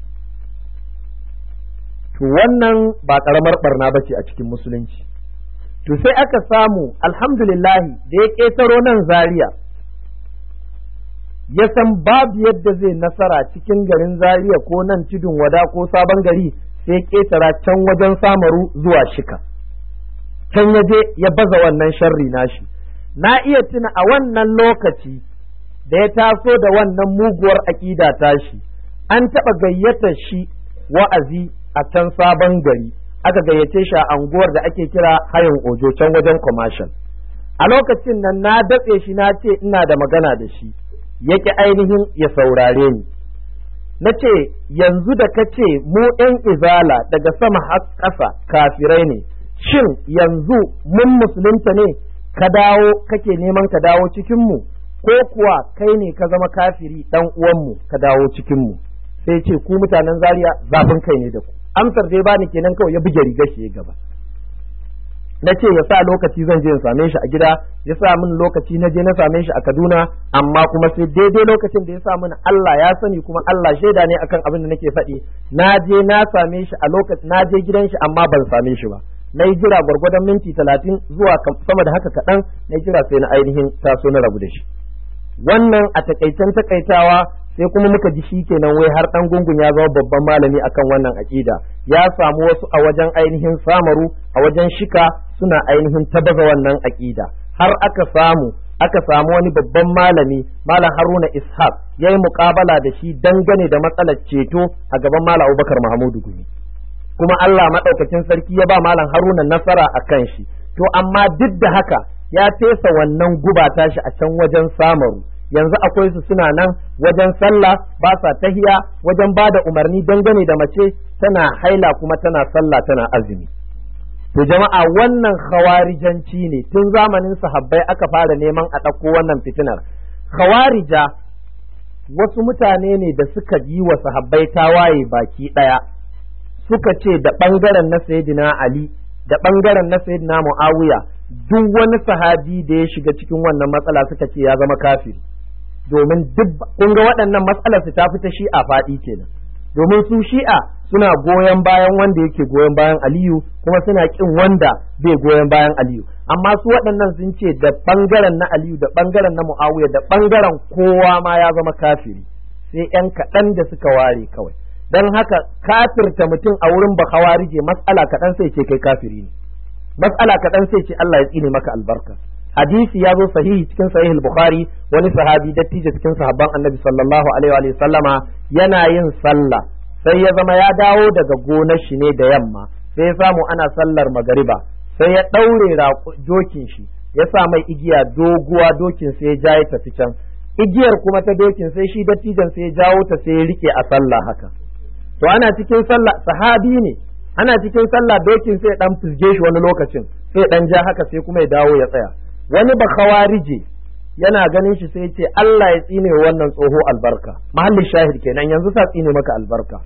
to wannan ba ƙaramar barna ba ce a cikin musulunci to sai aka samu alhamdulillahi da ya ƙetaro nan zaria ya san babu yadda zai nasara cikin garin zaria ko nan tudun wada ko sabon gari sai ƙetara can wajen samaru zuwa shika can ya je ya baza wannan sharri nashi na iya tuna a wannan lokaci da ya taso da wannan muguwar aƙida tashi an taɓa gayyatar shi wa'azi a can sabon gari aka gayyace shi a anguwar da ake kira hayin ojo can wajen commercial a lokacin nan na datse shi na ce ina da magana da shi yake ainihin ya saurare ni na ce yanzu da ka ce mu ɗan izala daga sama har ƙasa kafirai ne shin yanzu mun musulunta ne ka dawo kake neman ka dawo cikinmu ko kuwa kai ne ka zama kafiri ɗan uwanmu ka dawo cikinmu sai ce ku mutanen zaria zafin kai ne da ku amsar dai bani kenan kawai ya buge rigar shi ya gaba na ce ya sa lokaci zan je in same shi a gida ya sa min lokaci na je na same shi a Kaduna amma kuma sai daidai lokacin da ya sa min Allah ya sani kuma Allah shaida ne akan abin da nake faɗi na je na same shi a lokacin na je gidan shi amma ban same shi ba na yi jira gwargwadon minti talatin zuwa sama da haka kaɗan na jira sai na ainihin taso na rabu da shi wannan a takaitan takaitawa sai kuma muka ji shi kenan wai har dan gungun ya zama babban malami akan wannan aƙida ya samu wasu a wajen ainihin samaru a wajen shika suna ainihin tabaza wannan aƙida har aka samu aka samu wani babban malami malam haruna ishaq ya yi muƙabala da shi dangane da matsalar ceto a gaban malam abubakar mahamudu gumi kuma allah maɗaukacin sarki ya ba malam haruna nasara a kan shi to amma duk da haka ya fesa wannan guba tashi a can wajen samaru yanzu akwai su suna nan wajen sallah ba sa tahiya wajen ba da umarni dangane da mace tana haila kuma tana sallah tana azumi to jama'a wannan khawarijanci ne tun zamanin sahabbai aka fara neman a ɗauko wannan fitinar khawarija wasu mutane ne da suka yi wa sahabbai tawaye baki ɗaya suka ce da ɓangaren na sayyidina ali da ɓangaren na sayyidina muawiya duk wani sahabi da ya shiga cikin wannan matsala suka ce ya zama kafiri domin duk kun ga waɗannan matsalar su ta fita shi'a faɗi kenan domin su shi'a suna goyon bayan wanda yake goyon bayan aliyu kuma suna kin wanda bai goyon bayan aliyu amma su waɗannan sun ce da ɓangaren na aliyu da ɓangaren na mu'awiya da ɓangaren kowa ma ya zama kafiri sai yan kaɗan da suka ware kawai don haka kafirta mutum a wurin bakawarije matsala kaɗan sai ce kai kafiri ne matsala kaɗan sai ce Allah ya tsine maka albarka hadisi ya zo sahihi cikin sahih bukhari wani sahabi dattijo cikin sahabban annabi sallallahu alaihi wa sallama yana yin sallah sai ya zama ya dawo daga gonar shi ne da yamma sai ya samu ana sallar magariba sai ya ɗaure dokin shi ya sa mai igiya doguwa dokin sai ya ja ya tafi can igiyar kuma ta dokin sai shi dattijan sai ya jawo ta sai ya rike a sallah haka to ana cikin sallah sahabi ne ana cikin sallah dokin sai dan fizge shi wani lokacin sai dan ja haka sai kuma ya dawo ya tsaya wani ba khawarije yana ganin shi sai ce Allah ya tsine wannan tsoho albarka mahallin shahid kenan yanzu sa tsine maka albarka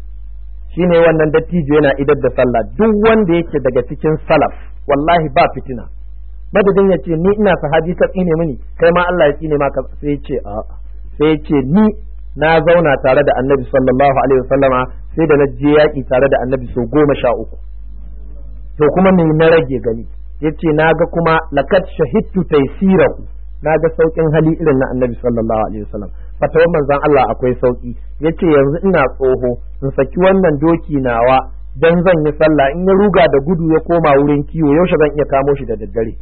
shine wannan dattijo yana idar da sallah duk wanda yake daga cikin salaf wallahi ba fitina madadin ya ce ni ina sahabi ka tsine mini kai ma Allah ya tsine maka sai ya ce a'a sai ya ce ni na zauna tare da annabi sallallahu alaihi wasallama sai da na je yaƙi tare da annabi sau goma sha uku to kuma me na rage gani yace na ga kuma lakat shahidtu taysirahu na ga saukin hali irin na annabi sallallahu alaihi wasallam fatawar manzon Allah akwai sauki yace yanzu ina tsoho in saki wannan doki nawa dan zan yi sallah in ya ruga da gudu ya koma wurin kiwo yaushe zan iya kamo shi da daddare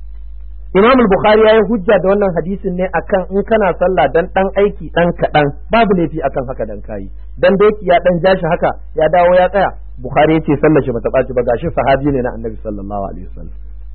Imam al-Bukhari ya yi hujja da wannan hadisin ne akan in kana sallah dan dan aiki dan kaɗan babu laifi akan haka dan kayi dan doki ya dan jashi haka ya dawo ya tsaya Bukhari ya ce sallar shi bata ɓaci ba gashi sahabi ne na Annabi sallallahu alaihi wasallam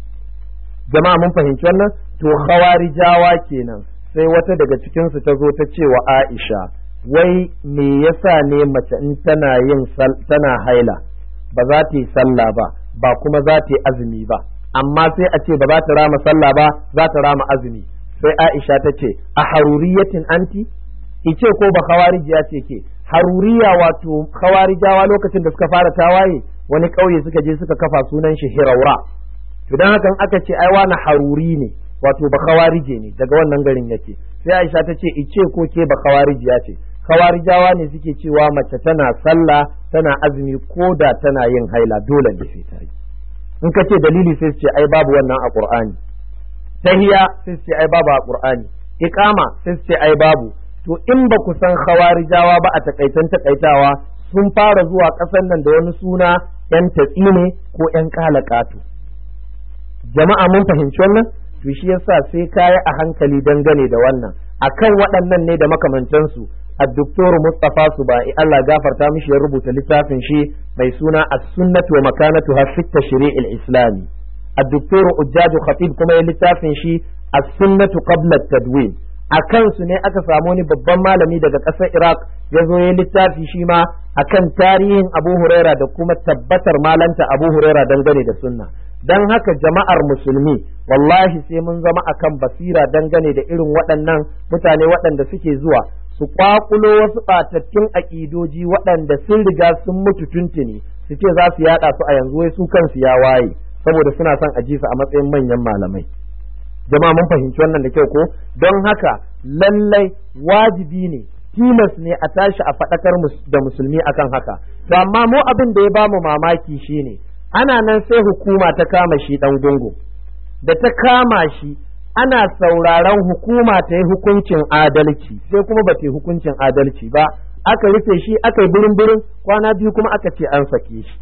jama'a mun fahimci wannan to khawarijawa kenan sai wata daga cikin su ta zo ta ce wa Aisha wai me yasa ne mace in tana yin tana haila ba za ta yi sallah ba ba kuma za ta yi azumi ba amma sai a ce ba za ta rama sallah ba za ta rama azumi sai Aisha ta ce a haruriyatin anti ice ko ba khawarijiya ce ke haruriya wato khawarijawa lokacin da suka fara tawaye wani ƙauye suka je suka kafa sunan shi hiraura to dan hakan aka ce ai wani haruri ne wato ba khawarije ne daga wannan garin yake sai Aisha ta ce ice ko ke ba khawarijiya ce khawarijawa ne suke cewa mace tana sallah tana azumi ko da tana yin haila dole ne sai ta yi in ka ce dalili sai su ce ai babu wannan a qur'ani tahiya sai su ce ai babu a qur'ani iqama sai su ce ai babu to in ba ku san khawarijawa ba a takaitan takaitawa sun fara zuwa ƙasar nan da wani suna yan tatsine ko yan kalakatu jama'a mun fahimci wannan to shi yasa sai kayi a hankali dangane da wannan akan waɗannan ne da makamantansu الدكتور مصطفى سبائي الله غفر تامش يربط littafin shi mai suna السنة ومكانتها في التشريع الإسلامي الدكتور أجاج خطيب كما littafin shi السنة قبل التدوين a kansu ne aka samu wani babban malami daga ƙasar Iraq ya zo ya littafi shi ma akan tarihin Abu Huraira da kuma tabbatar malanta Abu Huraira dangane da sunna don haka jama'ar musulmi wallahi sai mun zama akan basira dangane da irin waɗannan mutane waɗanda suke zuwa su kwakulo wasu ɓatattun aƙidoji waɗanda sun riga sun mutu tuntuni su ce za su yaɗa su a yanzu wai su kansu ya waye saboda suna son a ji su a matsayin manyan malamai jama'a mun fahimci wannan da kyau ko don haka lallai wajibi ne tilas ne a tashi a faɗakar da musulmi akan haka to amma mu abin da ya bamu mamaki shine ana nan sai hukuma ta kama shi ɗan gungu da ta kama shi ana sauraron hukuma ta yi hukuncin adalci sai kuma ba ta yi hukuncin adalci ba aka rufe shi aka yi birin birin kwana biyu kuma aka ce an sake shi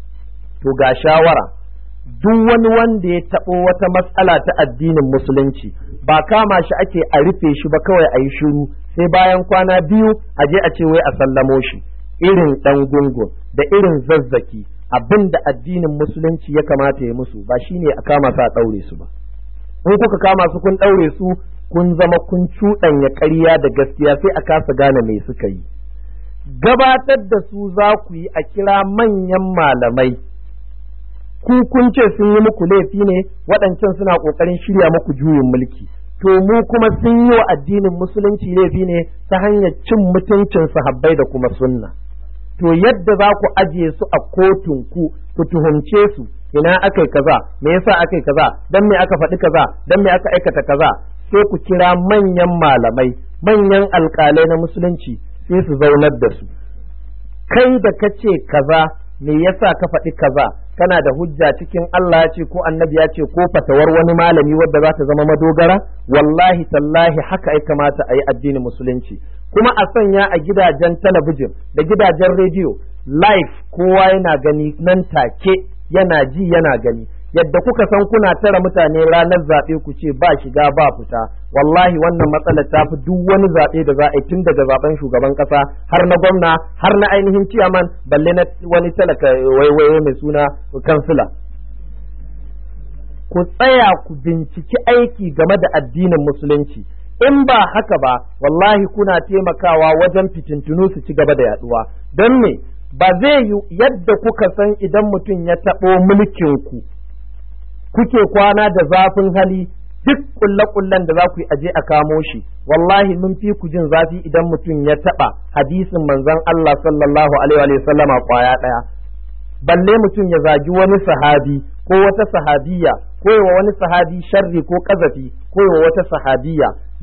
to ga shawara duk wani wanda ya taɓo wata matsala ta addinin musulunci ba kama shi ake a rufe shi ba kawai a yi shiru sai bayan kwana biyu a je a ce wai a sallamo shi irin ɗan gungun da irin zazzaki abin da addinin musulunci ya kamata ya musu ba shine a kama su a ɗaure su ba in kuka kama su kun ɗaure su kun zama kun cuɗanya ƙarya da gaskiya sai a kasa gane me suka yi gabatar da su za ku yi a kira manyan malamai ku kun ce sun yi muku laifi ne waɗancan suna ƙoƙarin shirya muku juyin mulki to mu kuma sun yi wa addinin musulunci laifi ne ta hanyar cin mutuncin sahabbai da kuma sunna to yadda za ku ajiye su a kotun ku ku tuhumce su ina aka yi kaza me yasa aka yi kaza dan me aka faɗi kaza dan me aka aikata kaza sai ku kira manyan malamai manyan alƙalai na musulunci sai su zaunar da su kai da ka ce kaza me yasa ka faɗi kaza kana da hujja cikin Allah ya ce ko annabi ya ce ko fatawar wani malami wadda za ta zama madogara wallahi tallahi haka ya kamata a yi addinin musulunci kuma a sanya a gidajen talabijin da gidajen rediyo live kowa yana gani nan take yana ji yana gani yadda kuka san kuna tara mutane ranar zaɓe ku ce ba shiga ba fita wallahi wannan matsalar ta fi duk wani zaɓe da za a yi tun daga zaɓen shugaban ƙasa har na gwamna har na ainihin ciyaman balle na wani talaka waiwaye mai suna kansila ku tsaya ku binciki aiki game da addinin musulunci in ba haka ba wallahi kuna taimakawa wajen fitintunu su ci gaba da yaduwa don me ba zai yi yadda kuka san idan mutum ya taɓo mulkinku kuke kwana da zafin hali duk kulle-kullen da za ku yi aje a kamo shi wallahi mun fi ku jin zafi idan mutum ya taɓa hadisin manzon Allah sallallahu alaihi wa sallama kwaya ɗaya balle mutum ya zagi wani sahabi ko wata sahabiya ko wa wani sahabi sharri ko kazafi ko wa wata sahabiya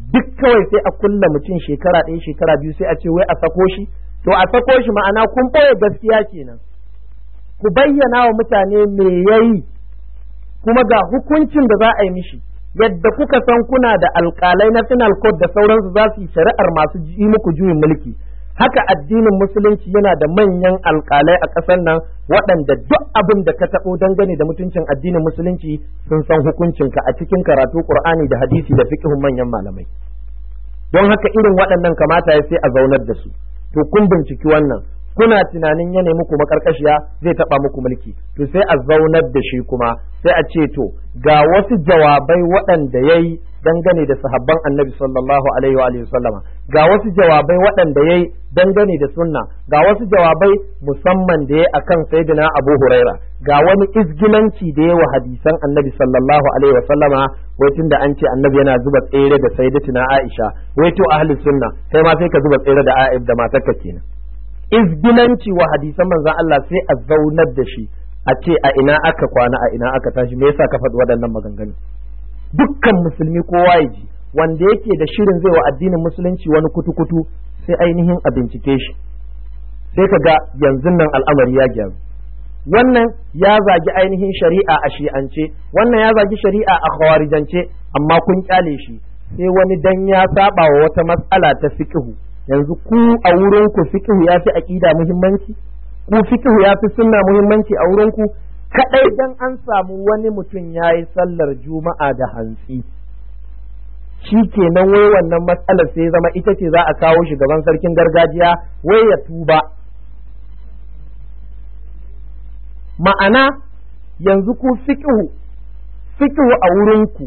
duk kawai sai a kulla mutum shekara ɗaya shekara biyu sai a ce wai a sako shi to a sako shi ma'ana kun ɓoye gaskiya kenan ku bayyana wa mutane me yayi kuma ga hukuncin da za a yi mishi yadda kuka san kuna da alƙalai na final court da sauransu za su yi shari'ar masu yi muku juyin mulki haka addinin musulunci yana da manyan alƙalai a ƙasar nan waɗanda duk abin da ka taɓo dangane da mutuncin addinin musulunci sun san hukuncinka a cikin karatu ƙur'ani da hadisi da fiqhun manyan malamai don haka irin waɗannan kamata ya sai a zaunar da su to kun binciki wannan kuna tunanin ya nemi ku makarkashiya zai taba muku mulki to sai a zaunar da shi kuma sai a ce to ga wasu jawabai waɗanda yayi dangane da sahabban annabi sallallahu alaihi wa sallama ga wasu jawabai waɗanda yayi dangane da sunna ga wasu jawabai musamman da yayi akan sayyidina abu huraira ga wani izgilanci da yayi wa hadisan annabi sallallahu alaihi wa sallama wai tunda an ce annabi yana zuba tsere da sayyidatina aisha wai to ahli sunna kai ma sai ka zuba tsere da aib da matarka kenan izgilanci wa hadisan manzon Allah sai a zaunar da shi a ce a ina aka kwana a ina aka tashi me yasa ka faɗi waɗannan maganganu dukkan musulmi kowa ya ji wanda yake da shirin zai wa addinin musulunci wani kutu-kutu sai ainihin a bincike shi sai ka ga yanzu nan al'amari ya gyaru wannan ya zagi ainihin shari'a a shi'ance wannan ya zagi shari'a a khawarijance amma kun kyale shi sai wani dan ya saba wa wata matsala ta fiqhu yanzu ku a wurin ku fiqhu ya fi aqida muhimmanci ku fiqhu ya fi sunna muhimmanci a wurin ku kadai dan an samu wani mutum yayi sallar juma'a da hantsi shi kenan wai wannan matsalar sai zama ita ce za a kawo shi gaban sarkin gargajiya wai ya tuba ma'ana yanzu ku fiqhu fiqhu a wurinku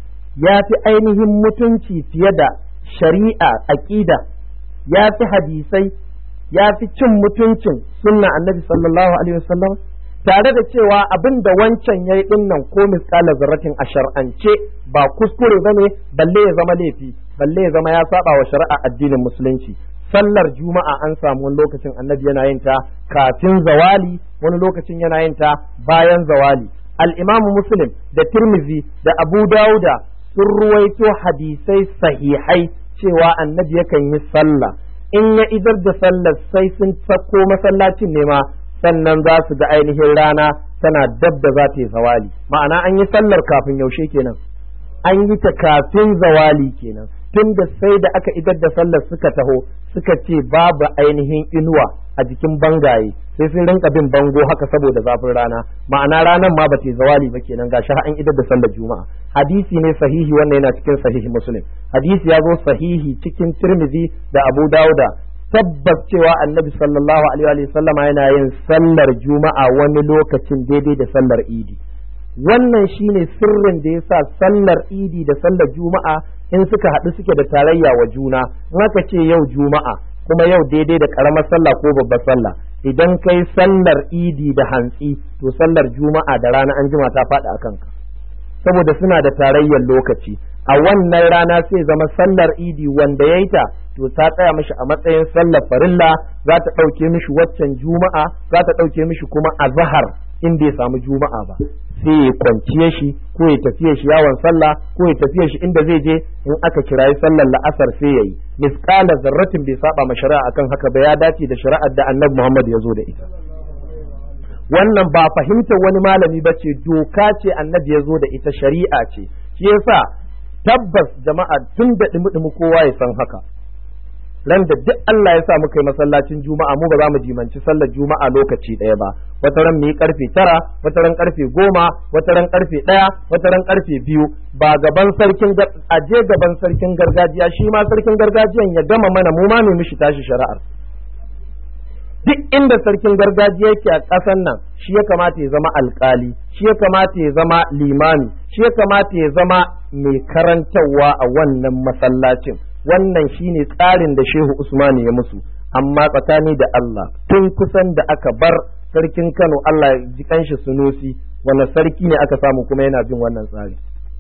ya fi ainihin mutunci fiye da shari'a aqida ya fi hadisai ya fi cin mutuncin sunna annabi sallallahu alaihi wasallam tare da cewa abin da wancan yayi din nan ko misqala zarratin a shar'ance ba kuskure bane balle ya zama laifi balle ya zama ya saba wa shari'a addinin musulunci sallar juma'a an samu wani lokacin annabi yana yin ta kafin zawali wani lokacin yana yin ta bayan zawali al-imam muslim da tirmizi da abu dauda sun ruwaito hadisai sahihai cewa annabi yakan yi sallah in ya idar da sallar sai sun sako masallacin ne ma sannan za su ga ainihin rana tana dab da za ta yi zawali ma'ana an yi sallar kafin yaushe kenan an yi ta kafin zawali kenan tun da sai da aka idar da sallar suka taho suka ce babu ainihin inuwa a jikin bangaye sai sun rinka bin bango haka saboda zafin rana ma'ana ranar ma ba ta zawali ba kenan gashi an idar da sallar juma'a hadisi ne sahihi wannan yana cikin sahihi muslim hadisi ya zo sahihi cikin tirmidhi da abu dauda tabbas cewa annabi sallallahu alaihi wa sallama yana yin sallar juma'a wani lokacin daidai da sallar idi wannan shine sirrin da yasa sallar idi da sallar juma'a in suka haɗu suke da tarayya wa juna in aka ce yau juma'a kuma yau daidai da ƙaramar sallah ko babbar sallah idan kai sallar idi da hantsi to sallar juma'a da rana an jima ta faɗi a kanka saboda suna da tarayyar lokaci a wannan rana sai zama sallar idi wanda ya yi ta to ta tsaya mishi a matsayin sallar farilla za ta ɗauke mishi waccan juma'a za ta ɗauke mishi kuma a zahar in bai samu juma'a ba sai ya kwanciye shi ko ya tafiye shi yawon sallah ko ya tafiye shi inda zai je in aka kirayi sallar la'asar sai ya yi misƙala zarratin bai saba ma shari'a akan haka ba ya dace da shari'ar da annabi Muhammad ya zo da ita wannan ba fahimtar wani malami ba ce doka ce annabi ya zo da ita shari'a ce shi yasa tabbas jama'a tun da dumi kowa ya san haka ran da duk Allah ya sa muka yi masallacin juma'a mu ba za mu jimanci sallar juma'a lokaci ɗaya ba wata ran mu yi karfe tara wata ran karfe goma wata ran karfe ɗaya wata ran karfe biyu ba gaban sarkin aje gaban sarkin gargajiya shi ma sarkin gargajiyan ya gama mana mu ma mu mishi tashi shari'ar duk inda sarkin gargajiya yake a ƙasan nan shi ya kamata ya zama alkali shi ya kamata ya zama limami shi ya kamata ya zama mai karantarwa a wannan masallacin wannan shine tsarin da shehu usmani ya musu amma tsakani da Allah tun kusan da aka bar sarkin Kano Allah ya ji kanshi sunusi wani sarki ne aka samu kuma yana bin wannan tsari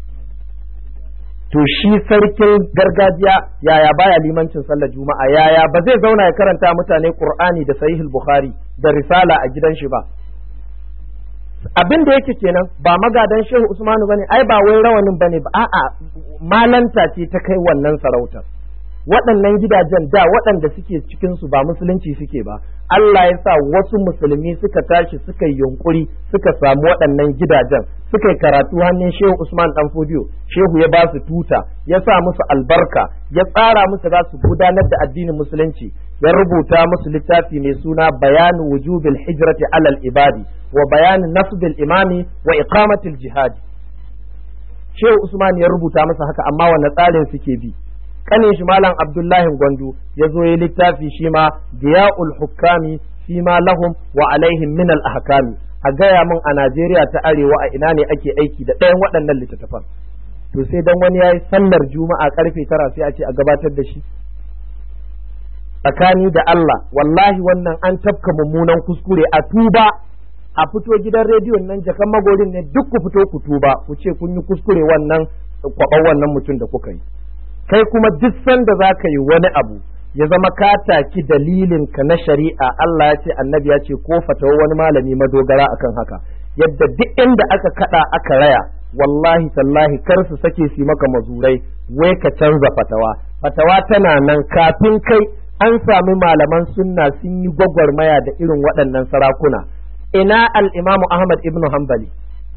to shi sarkin gargajiya yaya baya limancin sallar juma'a yaya ba zai zauna ya karanta mutane qur'ani da sahihul bukhari da risala a gidan shi ba abin da yake kenan ba magadan shehu usmanu bane ai ba wai rawanin bane ba a'a malanta ce ta kai wannan sarautar waɗannan gidajen da waɗanda suke cikin su ba musulunci suke ba Allah ya sa wasu musulmi suka tashi suka yi yunkuri suka samu waɗannan gidajen suka yi karatu hannun Shehu Usman Dan Fodiyo Shehu ya ba su tuta ya sa musu albarka ya tsara musu za su gudanar da addinin musulunci ya rubuta musu littafi mai suna bayanu wujubil hijrati alal ibadi wa bayanu nasbil imami wa iqamatil jihadi Shehu Usman ya rubuta masa haka amma wanne tsarin suke bi kanin shi malam abdullahi gwandu ya zo ya littafi shi ma diya'ul hukami fi ma lahum wa alaihim min al ahkami a gaya min a Najeriya ta arewa a ina ne ake aiki da ɗayan waɗannan littattafan to sai dan wani yayi sallar juma'a karfe tara sai a ce a gabatar da shi tsakani da Allah wallahi wannan an tafka mummunan kuskure a tuba a fito gidan rediyon nan jakan magorin ne duk ku fito ku tuba ku ce kun yi kuskure wannan kwaɓan wannan mutum da kuka yi kai kuma duk sanda za ka yi wani abu ya zama ka taki dalilin ka na shari'a Allah ya ce annabi ya ce ko fatawa wani malami madogara akan haka yadda duk inda aka kada aka raya wallahi tallahi kar su sake su maka mazurai wai ka canza fatawa fatawa tana nan kafin kai an sami malaman sunna sun yi gwagwarmaya da irin waɗannan sarakuna ina al-imamu Ahmad ibn Hanbali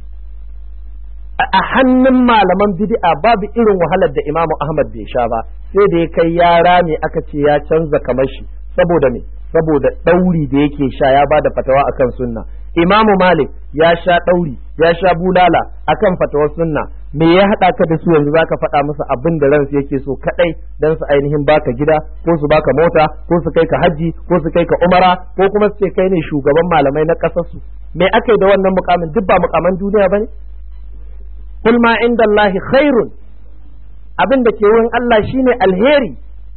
a hannun malaman bid'a babu irin wahalar da Imamu Ahmad bai sha ba sai da ya kai yara ne aka ce ya canza kamar shi saboda me saboda ɗauri da yake sha ya bada fatawa akan sunna Imamu Malik ya sha ɗauri ya sha bulala akan fatawar sunna me ya haɗa ka da su yanzu zaka faɗa musu abin da ransu yake so kaɗai dan su ainihin baka gida ko su baka mota ko su kai ka hajji ko su kai ka umara ko kuma su ce kai ne shugaban malamai na ƙasar su me aka yi da wannan mukamin duk ba mukaman duniya bane kul ma inda Allah khairun abin da ke wurin Allah shine alheri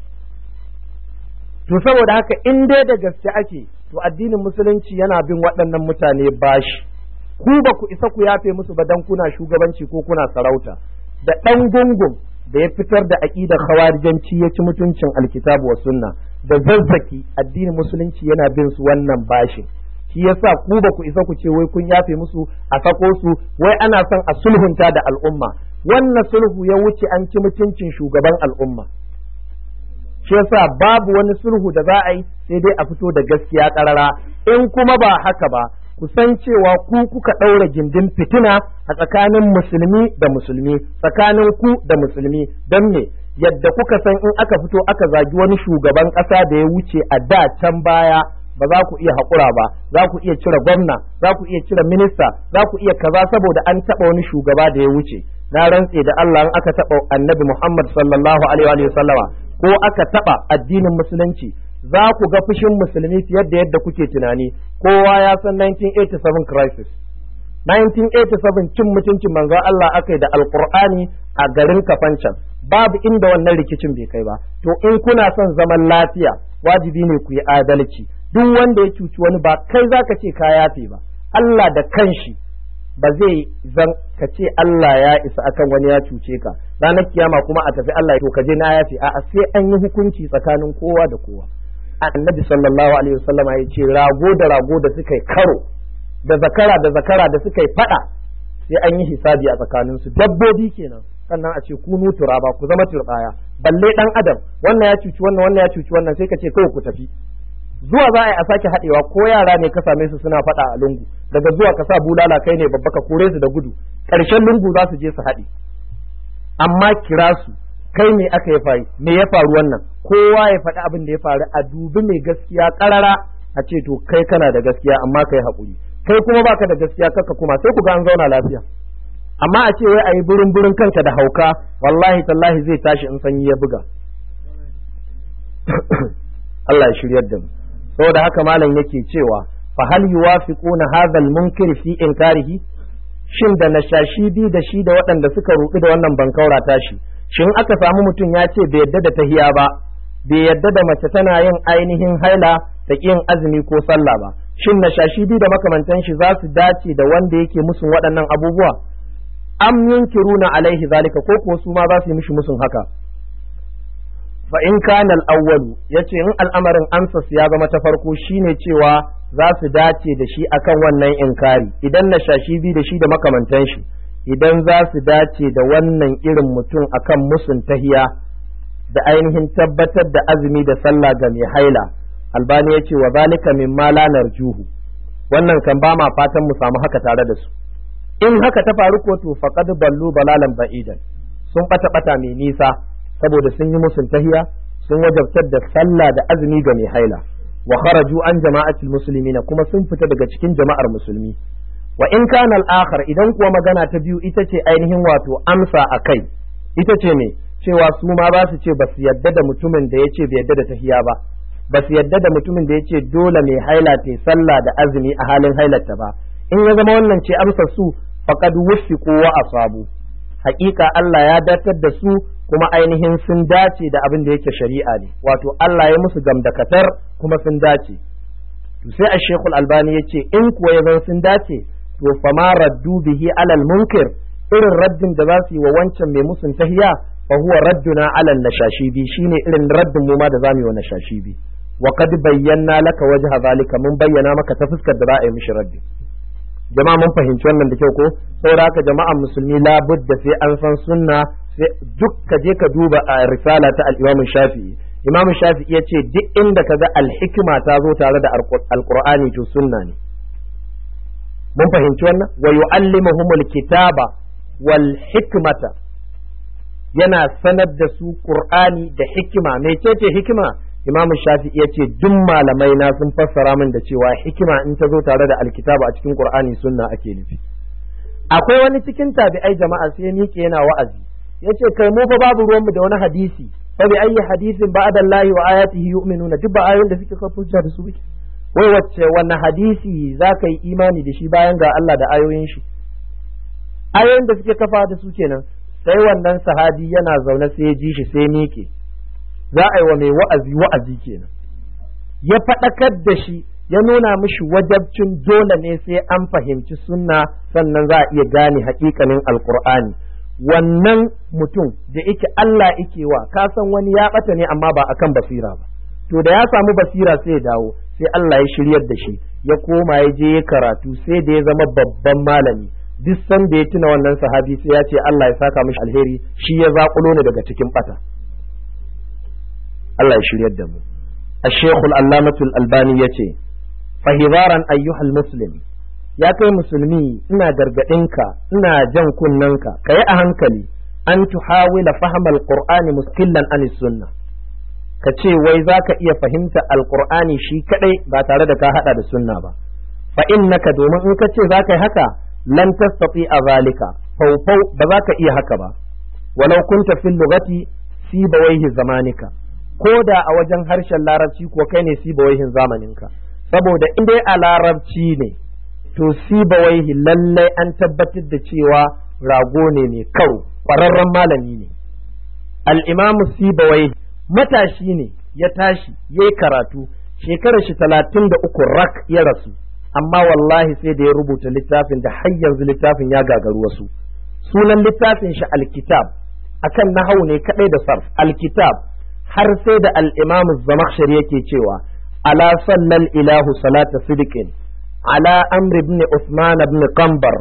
to saboda haka in dai da gaske ake to addinin musulunci yana bin waɗannan mutane bashi ku ba ku isa ku yafe musu ba dan kuna shugabanci ko kuna sarauta da ɗan gungun da ya fitar da aƙidar khawarijanci ya ci mutuncin alkitabu wa sunna da zazzaki addinin musulunci yana bin su wannan bashin shi yasa ku ba ku isa ku ce wai kun yafe musu a sako su wai ana son a sulhunta da al'umma wannan sulhu ya wuce an ci mutuncin shugaban al'umma shi yasa babu wani sulhu da za a yi sai dai a fito da gaskiya karara in kuma ba haka ba ku san cewa ku kuka ɗaura gindin fitina a tsakanin musulmi da musulmi tsakanin ku da musulmi don me yadda kuka san in aka fito aka zagi wani shugaban ƙasa da ya wuce a da can baya ba za ku iya haƙura ba za ku iya cire gwamna za ku iya cire minista za ku iya kaza saboda an taɓa wani shugaba da ya wuce na rantse da Allah in aka taɓa annabi Muhammad sallallahu alaihi wa sallama ko aka taɓa addinin musulunci za ku ga fushin musulmi fiye da yadda kuke tunani kowa ya san 1987 crisis 1987 cin mutuncin manzon Allah aka yi da alkur'ani a garin kafancan babu inda wannan rikicin bai kai ba to in kuna son zaman lafiya wajibi ne ku yi adalci duk wanda ya cuci wani ba kai za ka ce ka yafe ba Allah da kanshi ba zai zan ka ce Allah ya isa akan wani ya cuce ka ranar kiyama kuma a tafi Allah to ka je na yafe a'a sai an yi hukunci tsakanin kowa da kowa annabi sallallahu alaihi wasallama ya ce rago da rago da suka yi karo da zakara da zakara da suka yi fada sai an yi hisabi a tsakanin su dabbobi kenan sannan a ce kunu turaba ku zama turbaya balle dan adam wannan ya cuci wannan wannan ya cuci wannan sai ka ce kawai ku tafi zuwa za a yi a sake haɗewa ko yara ne ka same su suna faɗa a lungu daga zuwa ka sa bulala kai ne babba ka kore su da gudu ƙarshen lungu za su je su haɗe amma kira su kai me aka yi faru me ya faru wannan kowa ya faɗi abin da ya faru a dubi mai gaskiya ƙarara a ce to kai kana da gaskiya amma kai haƙuri kai kuma baka da gaskiya kaka kuma sai ku ga an zauna lafiya amma a ce wai a yi burin burin kanka da hauka wallahi tallahi zai tashi in sanyi ya buga Allah ya shiryar da mu saboda haka malam yake cewa fa hal yuwafiquna hadha al-munkir fi inkarihi shin da nashashi bi da shi da waɗanda suka ruɗu da wannan bankaura tashi shin aka samu mutum ya ce bai yadda da tahiya ba bai yadda da mace tana yin ainihin haila ta yin azumi ko sallah ba shin nashashi bi da makamantan shi za su dace da wanda yake musun waɗannan abubuwa am yunkiruna alaihi zalika ko kuwa su ma za su yi mishi musun haka fa in kana al-awwalu yace in al'amarin amsa ya zama ta farko shine cewa za su dace da shi akan wannan inkari idan na shashi bi da shi da makamantan shi idan za su dace da wannan irin mutum akan musun tahiya da ainihin tabbatar da azumi da sallah ga mai haila albani ya ce wa zalika mimma la narjuhu wannan kan ba ma fatan mu samu haka tare da su in haka ta faru ko to faqad ballu balalan ba'idan sun bata bata mai nisa saboda sun yi musun tahiya sun wajabtar da sallah da azumi ga mai haila wa kharaju an jama'atul muslimina kuma sun fita daga cikin jama'ar musulmi wa in kana al-akhar idan kuwa magana ta biyu ita ce ainihin wato amsa akai ita ce me cewa su ma ba su ce ba su yadda da mutumin da ya ce bai yadda da tahiya ba ba su yadda da mutumin da ya ce dole mai haila ta sallah da azumi a halin hailarta ba in ya zama wannan ce amsar su faqad wuffiqu wa asabu haƙiƙa Allah ya datar da su kuma ainihin sun dace da abin da yake shari'a ne wato Allah ya musu gamdakatar kuma sun dace to sai a shekul albani ya ce in kuwa ya zan sun dace to fama raddu bihi alal munkir irin raddin da za su yi wa wancan mai musun tahiya fa huwa radduna alal nashashibi shine irin raddin mu ma da zamu yi wa nashashibi wa qad bayyana laka wajha zalika mun bayyana maka ta fuskar da za a yi mishi raddi jama'a mun fahimci wannan da kyau ko saboda haka jama'an musulmi labudda sai an san sunna sai duk ka je ka duba a risala ta al-Imam Shafi'i Imam Shafi'i ya ce duk inda ka ga al-hikma ta zo tare da al-Qur'ani to sunna ne mun fahimci wannan wa yu'allimuhumul kitaba wal hikmata yana sanar da su Qur'ani da hikima mecece hikima Imam Shafi'i ya ce duk malamai na sun fassara min da cewa hikima in ta zo tare da alkitaba a cikin Qur'ani sunna ake nufi akwai wani cikin tabi'ai jama'a sai miƙe yana wa'azi yace kai mu fa babu ruwanmu da wani hadisi fa bi ayyi hadisin ba'da Allah wa ayatihi yu'minuna duk ba ayoyin da suke kafa hujja da su bike wai wacce wannan hadisi zaka yi imani da shi bayan ga Allah da ayoyin shi ayoyin da suke kafa da su kenan sai wannan sahabi yana zaune sai ya ji shi sai miƙe za a yi wa mai wa'azi wa'azi kenan ya faɗakar da shi ya nuna mishi wajabcin dole ne sai an fahimci sunna sannan za a iya gane haƙiƙanin alƙur'ani wannan mutum da yake Allah yake wa ka san wani ya ɓata ne amma ba akan basira ba to da ya samu basira sai ya dawo sai Allah ya shiryar da shi ya koma ya je ya karatu sai da ya zama babban malami duk sanda ya tuna wannan sahabi sai ya ce Allah ya saka mishi alheri shi ya zaƙulo ne daga cikin ɓata Allah ya shiryar da mu الشيخ العلامة الألباني يتي فهذارا أيها المسلم ya kai musulmi ina gargaɗinka ina jan kunnanka ka yi a hankali an tuhawila fahimar alqur'ani muskillan an sunna ka ce wai za ka iya fahimta alqur'ani shi kadai ba tare da ka hada da sunna ba fa innaka domin in ka ce za ka yi haka lan tastati a zalika faufau ba za ka iya haka ba walau kunta fil lugati sibawaihi zamanika ko da a wajen harshen larabci ko kai ne sibawaihin zamaninka saboda in dai a larabci ne to sibawaihi lallai an tabbatar da cewa rago ne mai karo ƙwararren malami ne al'imamu sibawaihi matashi ne ya tashi ya yi karatu shekarar shi talatin da uku rak ya rasu amma wallahi sai da ya rubuta littafin da har yanzu littafin ya gagaru wasu sunan littafin shi alkitab akan nahau ne kadai da sarf alkitab har sai da al'imamu zamakshar yake cewa ala sallal ilahu salata sidikin على أمر بن عثمان بن قنبر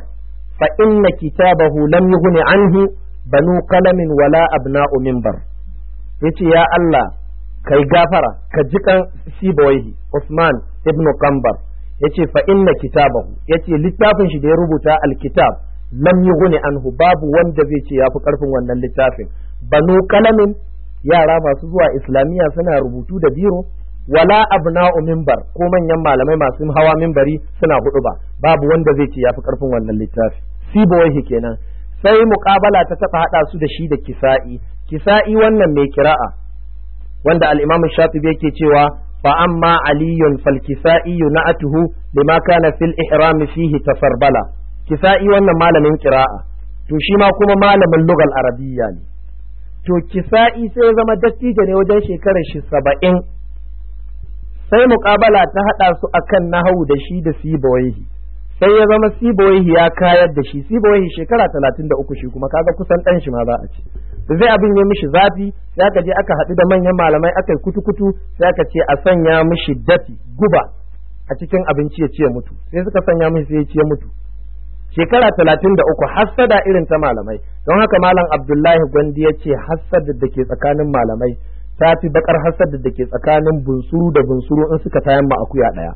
فإن كتابه لم يغن عنه بنو قلم ولا أبناء منبر yace ya Allah kai gafara ka ji kan sibawaihi Usman ibn Qambar yace fa inna kitabahu yace littafin shi da ya rubuta alkitab lam yughni anhu babu wanda zai ce yafi karfin wannan littafin banu kalamin yara masu zuwa islamiyya suna rubutu da biro wala abna'u minbar ko manyan malamai masu hawa minbari suna hudu ba babu wanda zai ce yafi karfin wannan littafi sibawaihi kenan sai muqabala ta taba hada su da shi da kisa'i kisa'i wannan mai kira'a wanda al-imam shafi'i yake cewa fa amma aliyun fal kisa'i na'atuhu lima kana fil ihram fihi tafarbala kisa'i wannan malamin kira'a to shi ma kuma malamin lugal arabiyya ne to kisa'i sai zama dattijo ne wajen shekarar shi saba'in sai muƙabala ta haɗa su akan nahawu da shi da sibawaihi sai ya zama sibawaihi ya kayar da shi sibawaihi shekara talatin da uku shi kuma kaga kusan ɗan shi ma za a ce da zai abin ya mishi zafi sai aka je aka haɗu da manyan malamai aka yi kutu-kutu sai aka ce a sanya mishi dafi guba a cikin abinci ya ce mutu sai suka sanya mishi sai ya ce mutu shekara talatin da uku hassada irin ta malamai don haka malam abdullahi gwandi ya ce hassada da ke tsakanin malamai ta fi bakar hassada da ke tsakanin bunsuru da bunsuru in suka tayan ma akuya ɗaya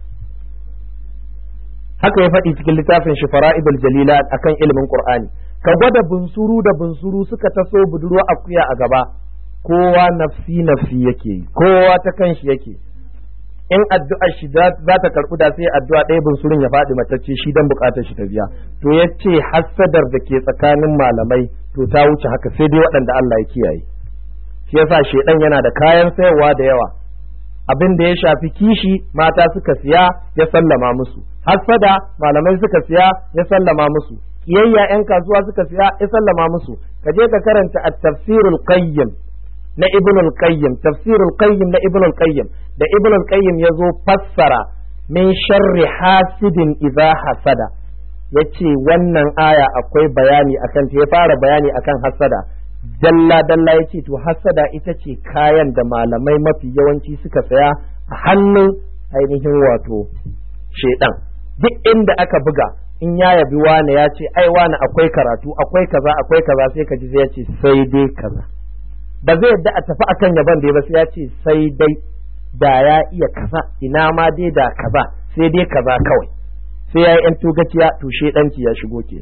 haka ya faɗi cikin littafin shi fara'ibul jalila akan ilimin qur'ani ka gwada bunsuru da bunsuru suka taso budurwa akuya a gaba kowa nafsi nafsi yake kowa ta kanshi yake in addu'ar shi za ta karɓu da sai addu'a ɗaya bunsurun ya faɗi matacce shi dan buƙatar shi ta biya to ya ce hassadar da ke tsakanin malamai to ta wuce haka sai dai waɗanda Allah ya kiyaye shi yasa shedan yana da kayan sayarwa da yawa abin da ya shafi kishi mata suka siya ya sallama musu hassada malamai suka siya ya sallama musu kiyayya yan kasuwa suka siya ya sallama musu ka je ka karanta at-tafsirul qayyim na ibn al-qayyim tafsirul qayyim na ibn al-qayyim da ibn al-qayyim yazo fassara min sharri hasidin idza hasada yace wannan aya akwai bayani akan ta ya fara bayani akan hasada dalla dalla yace to hasada ita ce kayan da malamai mafi yawanci suka saya a hannun ainihin wato shedan duk inda aka buga in ya yabi wane ya ce ai wane akwai karatu akwai kaza akwai kaza sai ka ji zai ce sai dai kaza ba zai yadda a tafi akan yaban da ba sai ya ce sai dai da ya iya kaza ina ma dai da kaza sai dai kaza kawai sai ya yi yan tugaciya to shedanci ya shigo kenan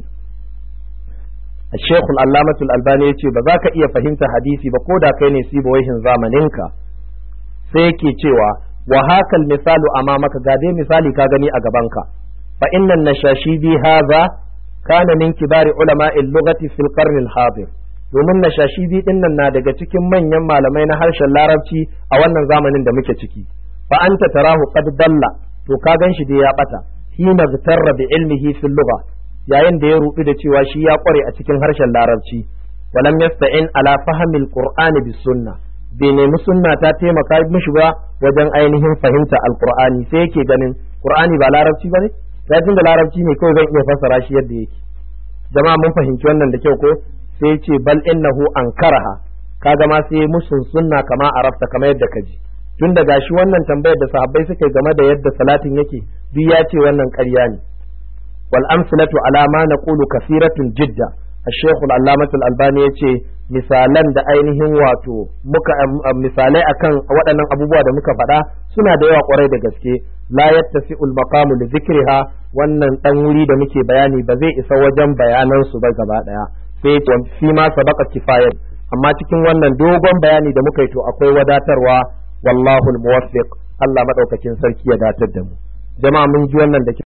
الشيخ العلامة الألباني يقول بذاك إيا فهمت حديثي بقودا كيني سيبو ويهن زامنينك سيكي تيوا وهاك المثال أمامك قادي مثالي كاغني أقبانك فإن النشاشيبي هذا كان من كبار علماء اللغة في القرن الحاضر domin nashashibi din nan na daga cikin manyan malamai na harshen larabci a wannan zamanin da muke ciki fa anta tarahu qad dalla to ka gan shi dai ya bata hina zitarra bi ilmihi fil lugha yayin da ya rubi da cewa shi ya kware a cikin harshen larabci walam yasta'in ala fahmil qur'ani bis sunna bai nemi sunna ta taimaka mishi ba wajen ainihin fahimta alqur'ani sai yake ganin qur'ani ba larabci bane sai da larabci ne kawai zan iya fassara shi yadda yake jama'a mun fahimci wannan da kyau ko sai ce bal innahu ankaraha kaga ma sai musun sunna kama arafta kamar yadda kaji tun da gashi wannan tambayar da sahabbai suka yi game da yadda salatin yake duk ya ce wannan ƙarya ne wal amsalatu ala ma naqulu kasiratun jidda الشيخ العلامة الألباني yace misalan da ainihin wato muka misalai akan waɗannan abubuwa da muka faɗa suna da yawa kwarai da gaske la yattasi'ul maqamu li dhikriha wannan dan wuri da muke bayani ba zai isa wajen bayanan su ba gaba daya sai fi ma sabaka kifayat amma cikin wannan dogon bayani da muka yi to akwai wadatarwa wallahu muwaffiq Allah madaukakin sarki ya datar da mu jama'a mun ji wannan da